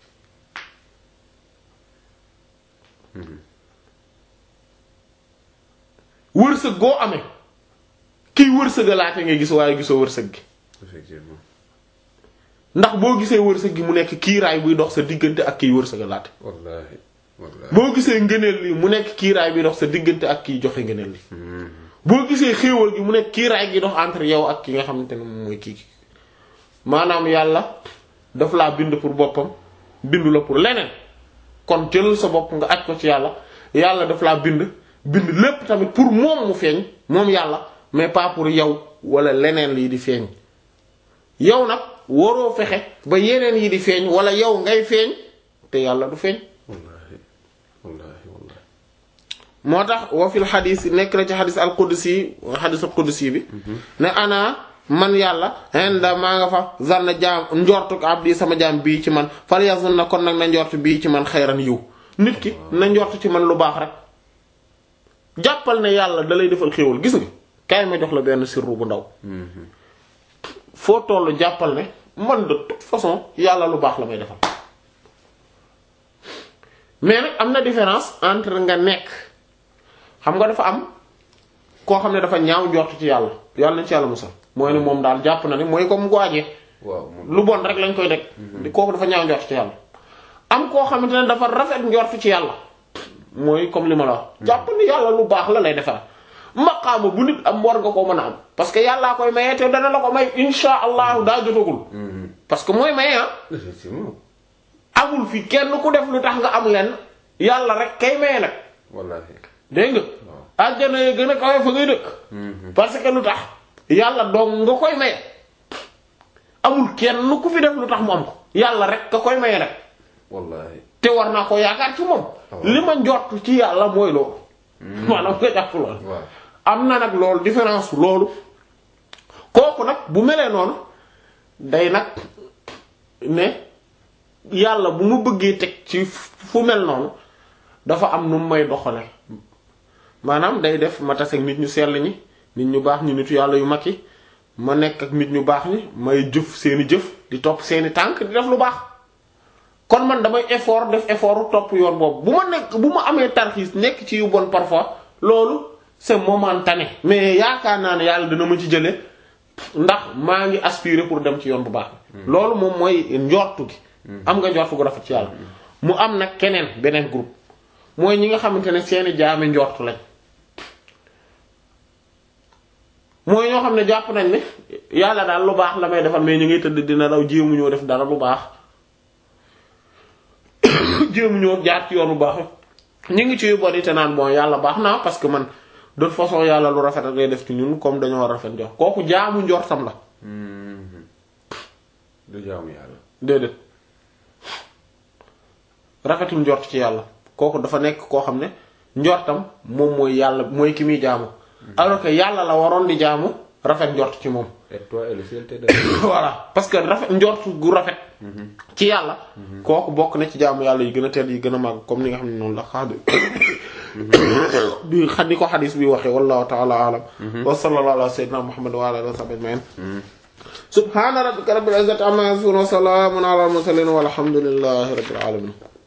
wërsëg goo amee kiy wërsëgalaate ngay gis waaye gisoo wërsëg gi effectivement ndax boo gisee wërsëg gi mu nekk kiiraay buy dox sa diggante ak kiy wërsëgalaate wallaahi wallaahi boo gisee ngëneel li mu nekk kiiraay buy dox sa diggante ak kiy joxe ngëneel li boo gisee xéewal gi mu nekk kiiraay gi dox entre yow ak ki nga xamante ne moom mooy kii ki maanaam yàlla daf laa bind pour boppam bindu la pour leneen kon jëlal sa bopp nga aj ko ci yàlla yàlla daf laa bind bind lépp tamit pour moom mu feeñ moom yàlla mais pas pour yow wala leneen lii di feeñ yow nag waroo fexe ba yeneen yi di feeñ wala yow ngay feeñ te yàlla du feeñ wallaahi wallaahi wallaahi moo tax wa fil xadis nekk na ci xadis al qudsi xadis al qudsi bi ne ana man yàlla inda maa nga fa zar na jaam njortu abdi sama jaam bii ci man fal yazun na kon nag na njort bii ci man xayran yiw nit ki na njort ci man lu baax rek jàppal ne yàlla da lay defal xéewal gis nga kaay ma jox la benn sirru bu ndaw foo tollu jàppal ne man de toute façon yàlla lu baax la may defal mais nag am na différence entre nga nekk xam nga dafa am koo xam ne dafa ñaaw njort ci yàlla yàlla nañ ci yàlla musal mooy ne moom daal jàpp na ne mooy comme waajee waaw moom lu bon rek lañ koy deg di kooku dafa ñaaw njort ci yàlla am koo xamante ne dafa rafet njort ci yàlla mooy comme li ma la wax jàpp ni yàlla lu baax la lay defal maqaama bu nit am war nga koo mën a am parce que yàllaa koy maye te dana la ko may insha allahu daa jotagul parce que mooy maye ah effectivement amul fi kenn ku def lu tax nga am leen yàlla rek kay maye nag wallaahi dégg nga àjjana yi gën a kawe fa ngay dëkk parce que lu tax yàlla dong nga koy maye amul kenn ku fi def lu tax mu am ko yàlla rek ka koy maye nag wallaahi te war naa ko yaakaar ci moom li ma njort ci yàlla mooy loolu maanaam nga jàpp loolu waaw am na nag loolu différence loolu kooku nag bu melee noonu day nag ne yàlla bu mu bëggee teg ci fu mel noonu dafa am nu mu may doxale maanaam day def ma tase ak nit ñu sell ñi nit ñu baax ñi nitu yàlla yu mag yi ma nekk ak nit ñu baax ñi may jëf seeni jëf di topp seeni tànk di def lu baax kon man damay effort def effort topp yoon boobu bu ma nekk bu ma amee tarxiis nekk ci yu bon parfois loolu c'est momentané mais yaakaar naa ne yàlla dina ma ci jële ndax maa ngi aspirer pour dem ci yoon bu baax loolu moom mooy njortu gi am nga njortu gu rafet ci yàlla mu am nag keneen beneen groupe mooy ñi nga xamante ne seeni jaami njortu lañ mooy ñoo xam ne jàpp nañ ne yàlla daal lu baax la may defal mais ñu ngi tëdd dina daw jéemu ñoo def dara lu baax jéemu ñoo jaar ci yoon bu baax ñu ngi ci yu bari te naan bon yàlla baax naa parce que man de toute façon yàlla lu rafet ak lay def ci ñun comme dañoo rafet njort kooku jaamu njortam la du jaamu yàlla déedéet rafetul njort ci yàlla kooku dafa nekk koo xam ne njortam moom mooy yàlla mooy ki muy jaamu alors que yàlla la waroon di jaamu rafet njort ci moom et toi et le ciel te voilà parce que rafet njort gu rafet ci yàlla kooku bokk na ci jaamu yàlla yi gën a tedd yi gën a màgg comme ni nga xam ne noonu la xaadi bi xadi ko xadis bi waxee wallahu ta'ala alam wa sallallahu ala sayyidina muhammad wa ala alihi wa sahbihi ajma'in subhana rabbika rabbil izzati amma yasifun wa salamun ala al mursalin walhamdulillahi rabbil alamin